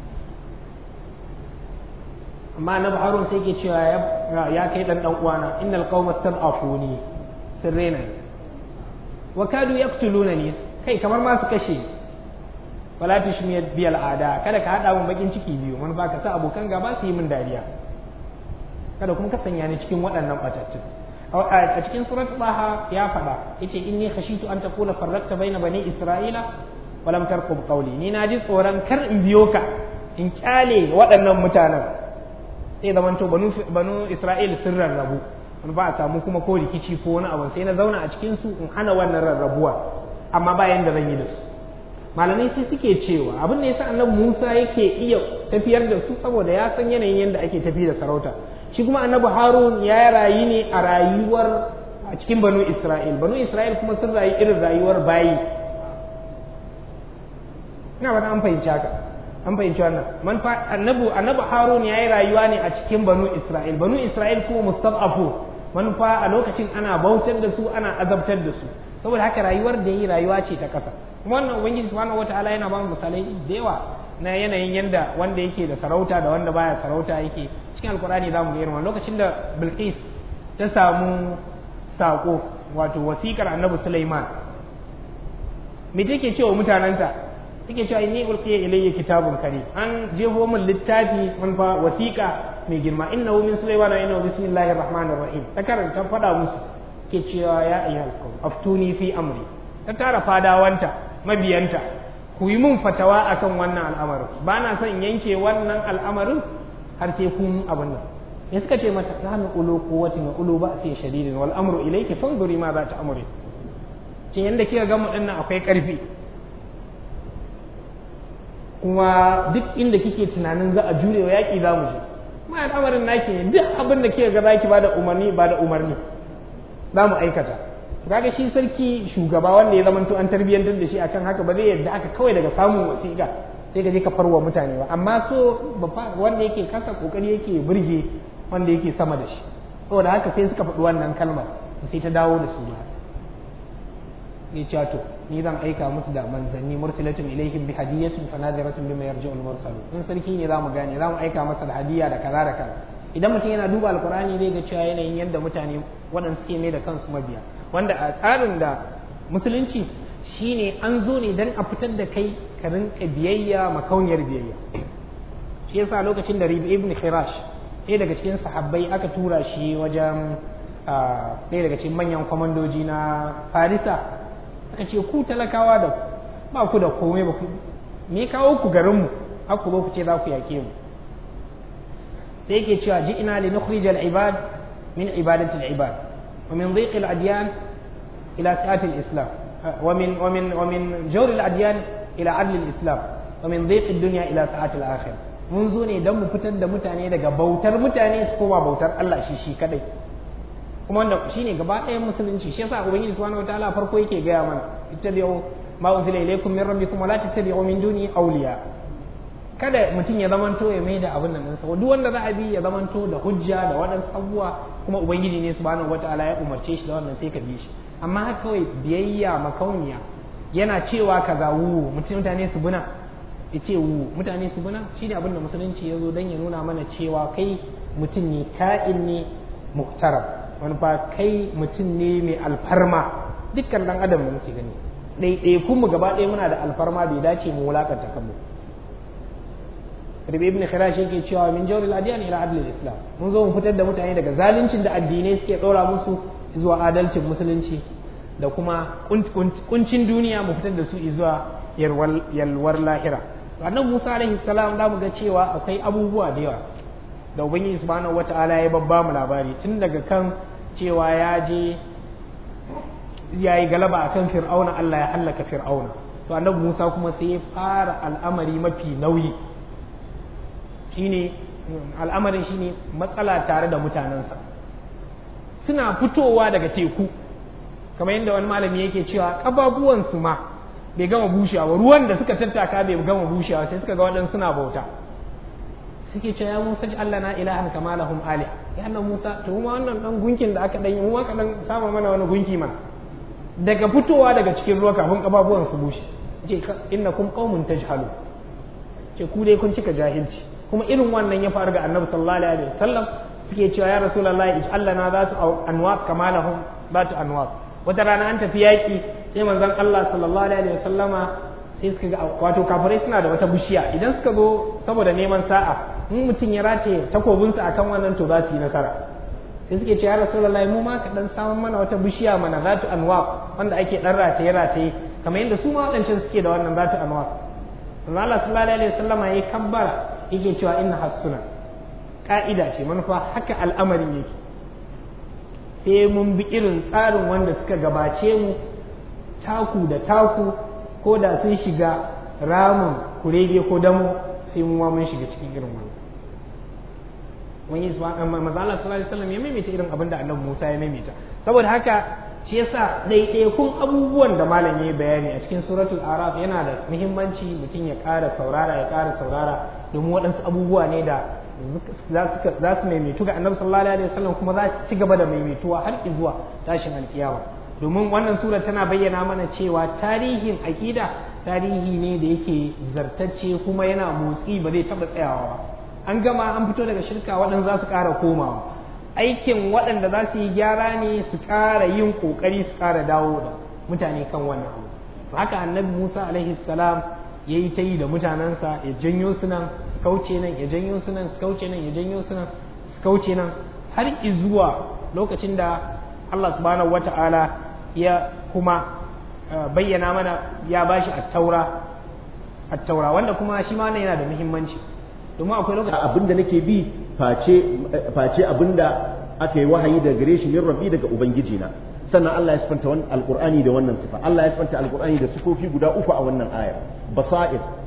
amma na harun sai ke cewa ya kai dan dan uwana innal qauma stad'afuni sirrena wa kadu yaqtulunani kai kamar ma su kashe wala tushmiyat bi al'ada kada ka hada mun bakin ciki biyu mun ba ka sa abokan gaba su yi min dariya kada kuma ka sanya ni cikin waɗannan batattun a cikin surat taha ya faɗa yace inni khashitu an taqula farraqta baina bani isra'ila wa lam tarqub qawli ni na ji tsoron kar in biyo ka in kyale waɗannan mutanen sai zaman to banu isra'il sun rarrabu wani ba a samu kuma ko rikici ko wani abu sai na zauna a cikin su in hana wannan rarrabuwa amma bayan da zan yi da su malamai sai suke cewa abin da yasa annabi Musa yake iya tafiyar da su saboda ya san yanayin yadda ake tafi da sarauta shi kuma annabi Harun ya rayu ne a rayuwar a cikin banu Isra'il banu Isra'il kuma sun rayu irin rayuwar bayi ina ba an fahimci haka an fahimci wannan man annabi annabi harun yayi rayuwa ne a cikin banu isra'il banu isra'il kuma mustad'afu manufa a lokacin ana bautar da su ana azabtar da su saboda haka rayuwar da yi rayuwa ce ta kasa kuma wannan ubangiji subhanahu wataala yana ba mu misalai da yawa na yanayin yanda wanda yake da sarauta da wanda baya sarauta yake cikin alkur'ani za mu ga irin lokacin da bilqis ta samu sako wato wasikar annabi sulaiman me take cewa mutanenta take cewa inni ulqiya ilayya kitabun karim an jeho min littafi man fa wasiqa mai girma innahu min sulaiman innahu bismillahir rahmanir rahim ta karanta fada musu ke cewa ya ayyuhal qawm aftuni fi amri ta tara fadawanta mabiyanta ku yi mun fatawa akan wannan al'amarin ba na son yanke wannan al'amarin har sai kun abin nan ya suka ce mata nahnu ulu quwwatin wa ulu ba'si shadidin wal amru ilayki fanzuri ma za ta amuri ce yanda kika ga mu dinnan akwai karfi kuma duk inda kike tunanin za a jure wa yaƙi za mu je ma al'amarin naki ne duk abin da kika ga zaki ba da umarni ba da umarni za mu aikata kaga shi sarki shugaba wanda ya zamanto an tarbiyyantar da shi akan haka ba zai yadda aka kawai daga samun wasiƙa sai ka je ka farwa mutane ba amma so wanda yake kasa kokari yake burge wanda yake sama da shi saboda haka sai suka faɗi wannan kalmar sai ta dawo da su ba ne cewa to ni zan aika musu da manzanni mursilatun ilaihim bi hadiyatin fanadiratun bima yarji'ul mursalun in sarki ne zamu gane zamu aika masa da hadiya da kaza da kaza idan mutum yana duba alkur'ani zai ga cewa yanayin yadda mutane waɗanda suke mai da kansu mabiya wanda a tsarin da musulunci shine an zo ne don a fitar da kai ka rinka biyayya makauniyar biyayya shi yasa lokacin da Rabi ibn Khirash ɗaya daga cikin sahabbai aka tura shi wajen ɗaya daga cikin manyan kwamandoji na Farisa aka ce ku talakawa da ba ku da komai ba ku me kawo ku garinmu har ku zo ku ce za ku yake mu sai yake cewa ji ina li nukhrij al ibad min ibadati al ibad wa min dhiq al adyan ila sa'ati al islam wa min wa min wa min jawr al adyan ila adl al islam wa min dhiq al dunya ila sa'ati al akhir mun zo ne dan mu fitar da mutane daga bautar mutane su koma bautar Allah shi shi kadai kuma wanda shine gaba ɗayan musulunci shi yasa ubangiji subhanahu wataala farko yake gaya mana ittabi'u ma unzila ilaykum min rabbikum wa la tattabi'u min duni awliya kada mutum ya zamanto ya mai da abin nan sa duk wanda za a bi ya zamanto da hujja da waɗansu abubuwa kuma ubangiji ne subhanahu wataala ya umarce shi da wannan sai ka bi shi amma haka kawai biyayya makauniya yana cewa kaza wu mutum mutane su buna ya ce wu mutane su buna shine abin da musulunci ya zo don ya nuna mana cewa kai mutum ne ka'in ne muhtaram wani fa kai mutum ne mai alfarma dukkan dan adam da muke gani ɗaiɗaikun mu gaba ɗaya muna da alfarma bai dace mu wulakanta kanmu Rabi ibn Khirash yake cewa min jawril adiyan ila adlil islam mun zo mu fitar da mutane daga zaluncin da addinai suke ɗora musu zuwa adalcin musulunci da kuma kuncin duniya mu fitar da su zuwa yalwar lahira annabi Musa alaihi salam da mu ga cewa akwai abubuwa da yawa da ubangiji subhanahu wata'ala ya babba mu labari tun daga kan cewa ya je ya yi galaba akan fir'auna Allah ya hallaka fir'auna to annabi Musa kuma sai ya fara al'amari mafi nauyi shine al'amarin shine matsala tare da mutanensa suna fitowa daga teku kamar yadda wani malami yake cewa ƙababuwansu ma bai gama bushewa ruwan da suka tattaka bai gama bushewa sai suka ga waɗansu suna bauta suke cewa ya Musa ji Allah na ilahan kama lahum ali ya Allah Musa to kuma wannan dan gunkin da aka dan yi mu aka dan sama mana wani gunki man daga fitowa daga cikin ruwa kafin kababuwan su bushe ce innakum qaumun tajhalu ce ku dai kun cika jahilci kuma irin wannan ya faru ga Annabi sallallahu alaihi wasallam suke cewa ya Rasulullahi ij'al lana zatu anwab kama lahum zatu anwab wata rana an tafi yaki sai manzon Allah sallallahu alaihi wasallama sai suka ga wato kafirai suna da wata bishiya idan suka zo saboda neman sa'a in mutum ya rataye takobinsa akan wannan to za su yi nasara sai suke ce ya rasulullahi mu ma ka dan samun mana wata bishiya mana zatu anwab wanda ake dan rataye rataye kamar yadda su ma wadancan suke da wannan zatu anwab Allah sallallahu alaihi wasallama yayi kabbara yake cewa inna hasuna ka'ida ce manufa haka al'amarin yake sai mun bi irin tsarin wanda suka gabace mu taku da taku ko da sun shiga ramin kurege ko damo sai mu mun shiga cikin irin wannan wani maza Allah sallallahu alaihi wasallam ya maimaita irin abin da annabi Musa ya maimaita saboda haka shi yasa ɗaiɗaikun abubuwan da malam ya bayani a cikin suratul araf yana da muhimmanci mutum ya ƙara saurara ya ƙara saurara domin waɗansu abubuwa ne da za su maimaitu ga annabi sallallahu alaihi wasallam kuma za su ci gaba da maimaituwa har zuwa tashin alkiyama domin wannan sura tana bayyana mana cewa tarihin aƙida tarihi ne da yake zartacce kuma yana motsi ba zai taɓa tsayawa ba an gama an fito daga shirka waɗanda za su ƙara komawa aikin waɗanda za su yi gyara ne su ƙara yin ƙoƙari su ƙara dawo da mutane kan wannan abu haka annabi musa alaihi salam ya yi ta yi da mutanensa ya janyo su nan su kauce nan ya janyo su nan su kauce nan ya janyo su nan su kauce nan har zuwa lokacin da allah subhanahu wata'ala ya kuma bayyana mana ya bashi attaura attaura wanda kuma shi ma wannan yana da muhimmanci domin akwai lokaci abinda nake bi face face abinda aka yi wahayi daga gare shi min rabbi daga ubangiji na sannan Allah ya sifanta wannan alqur'ani da wannan sifa Allah ya sifanta alqur'ani da sifofi guda uku a wannan ayar basair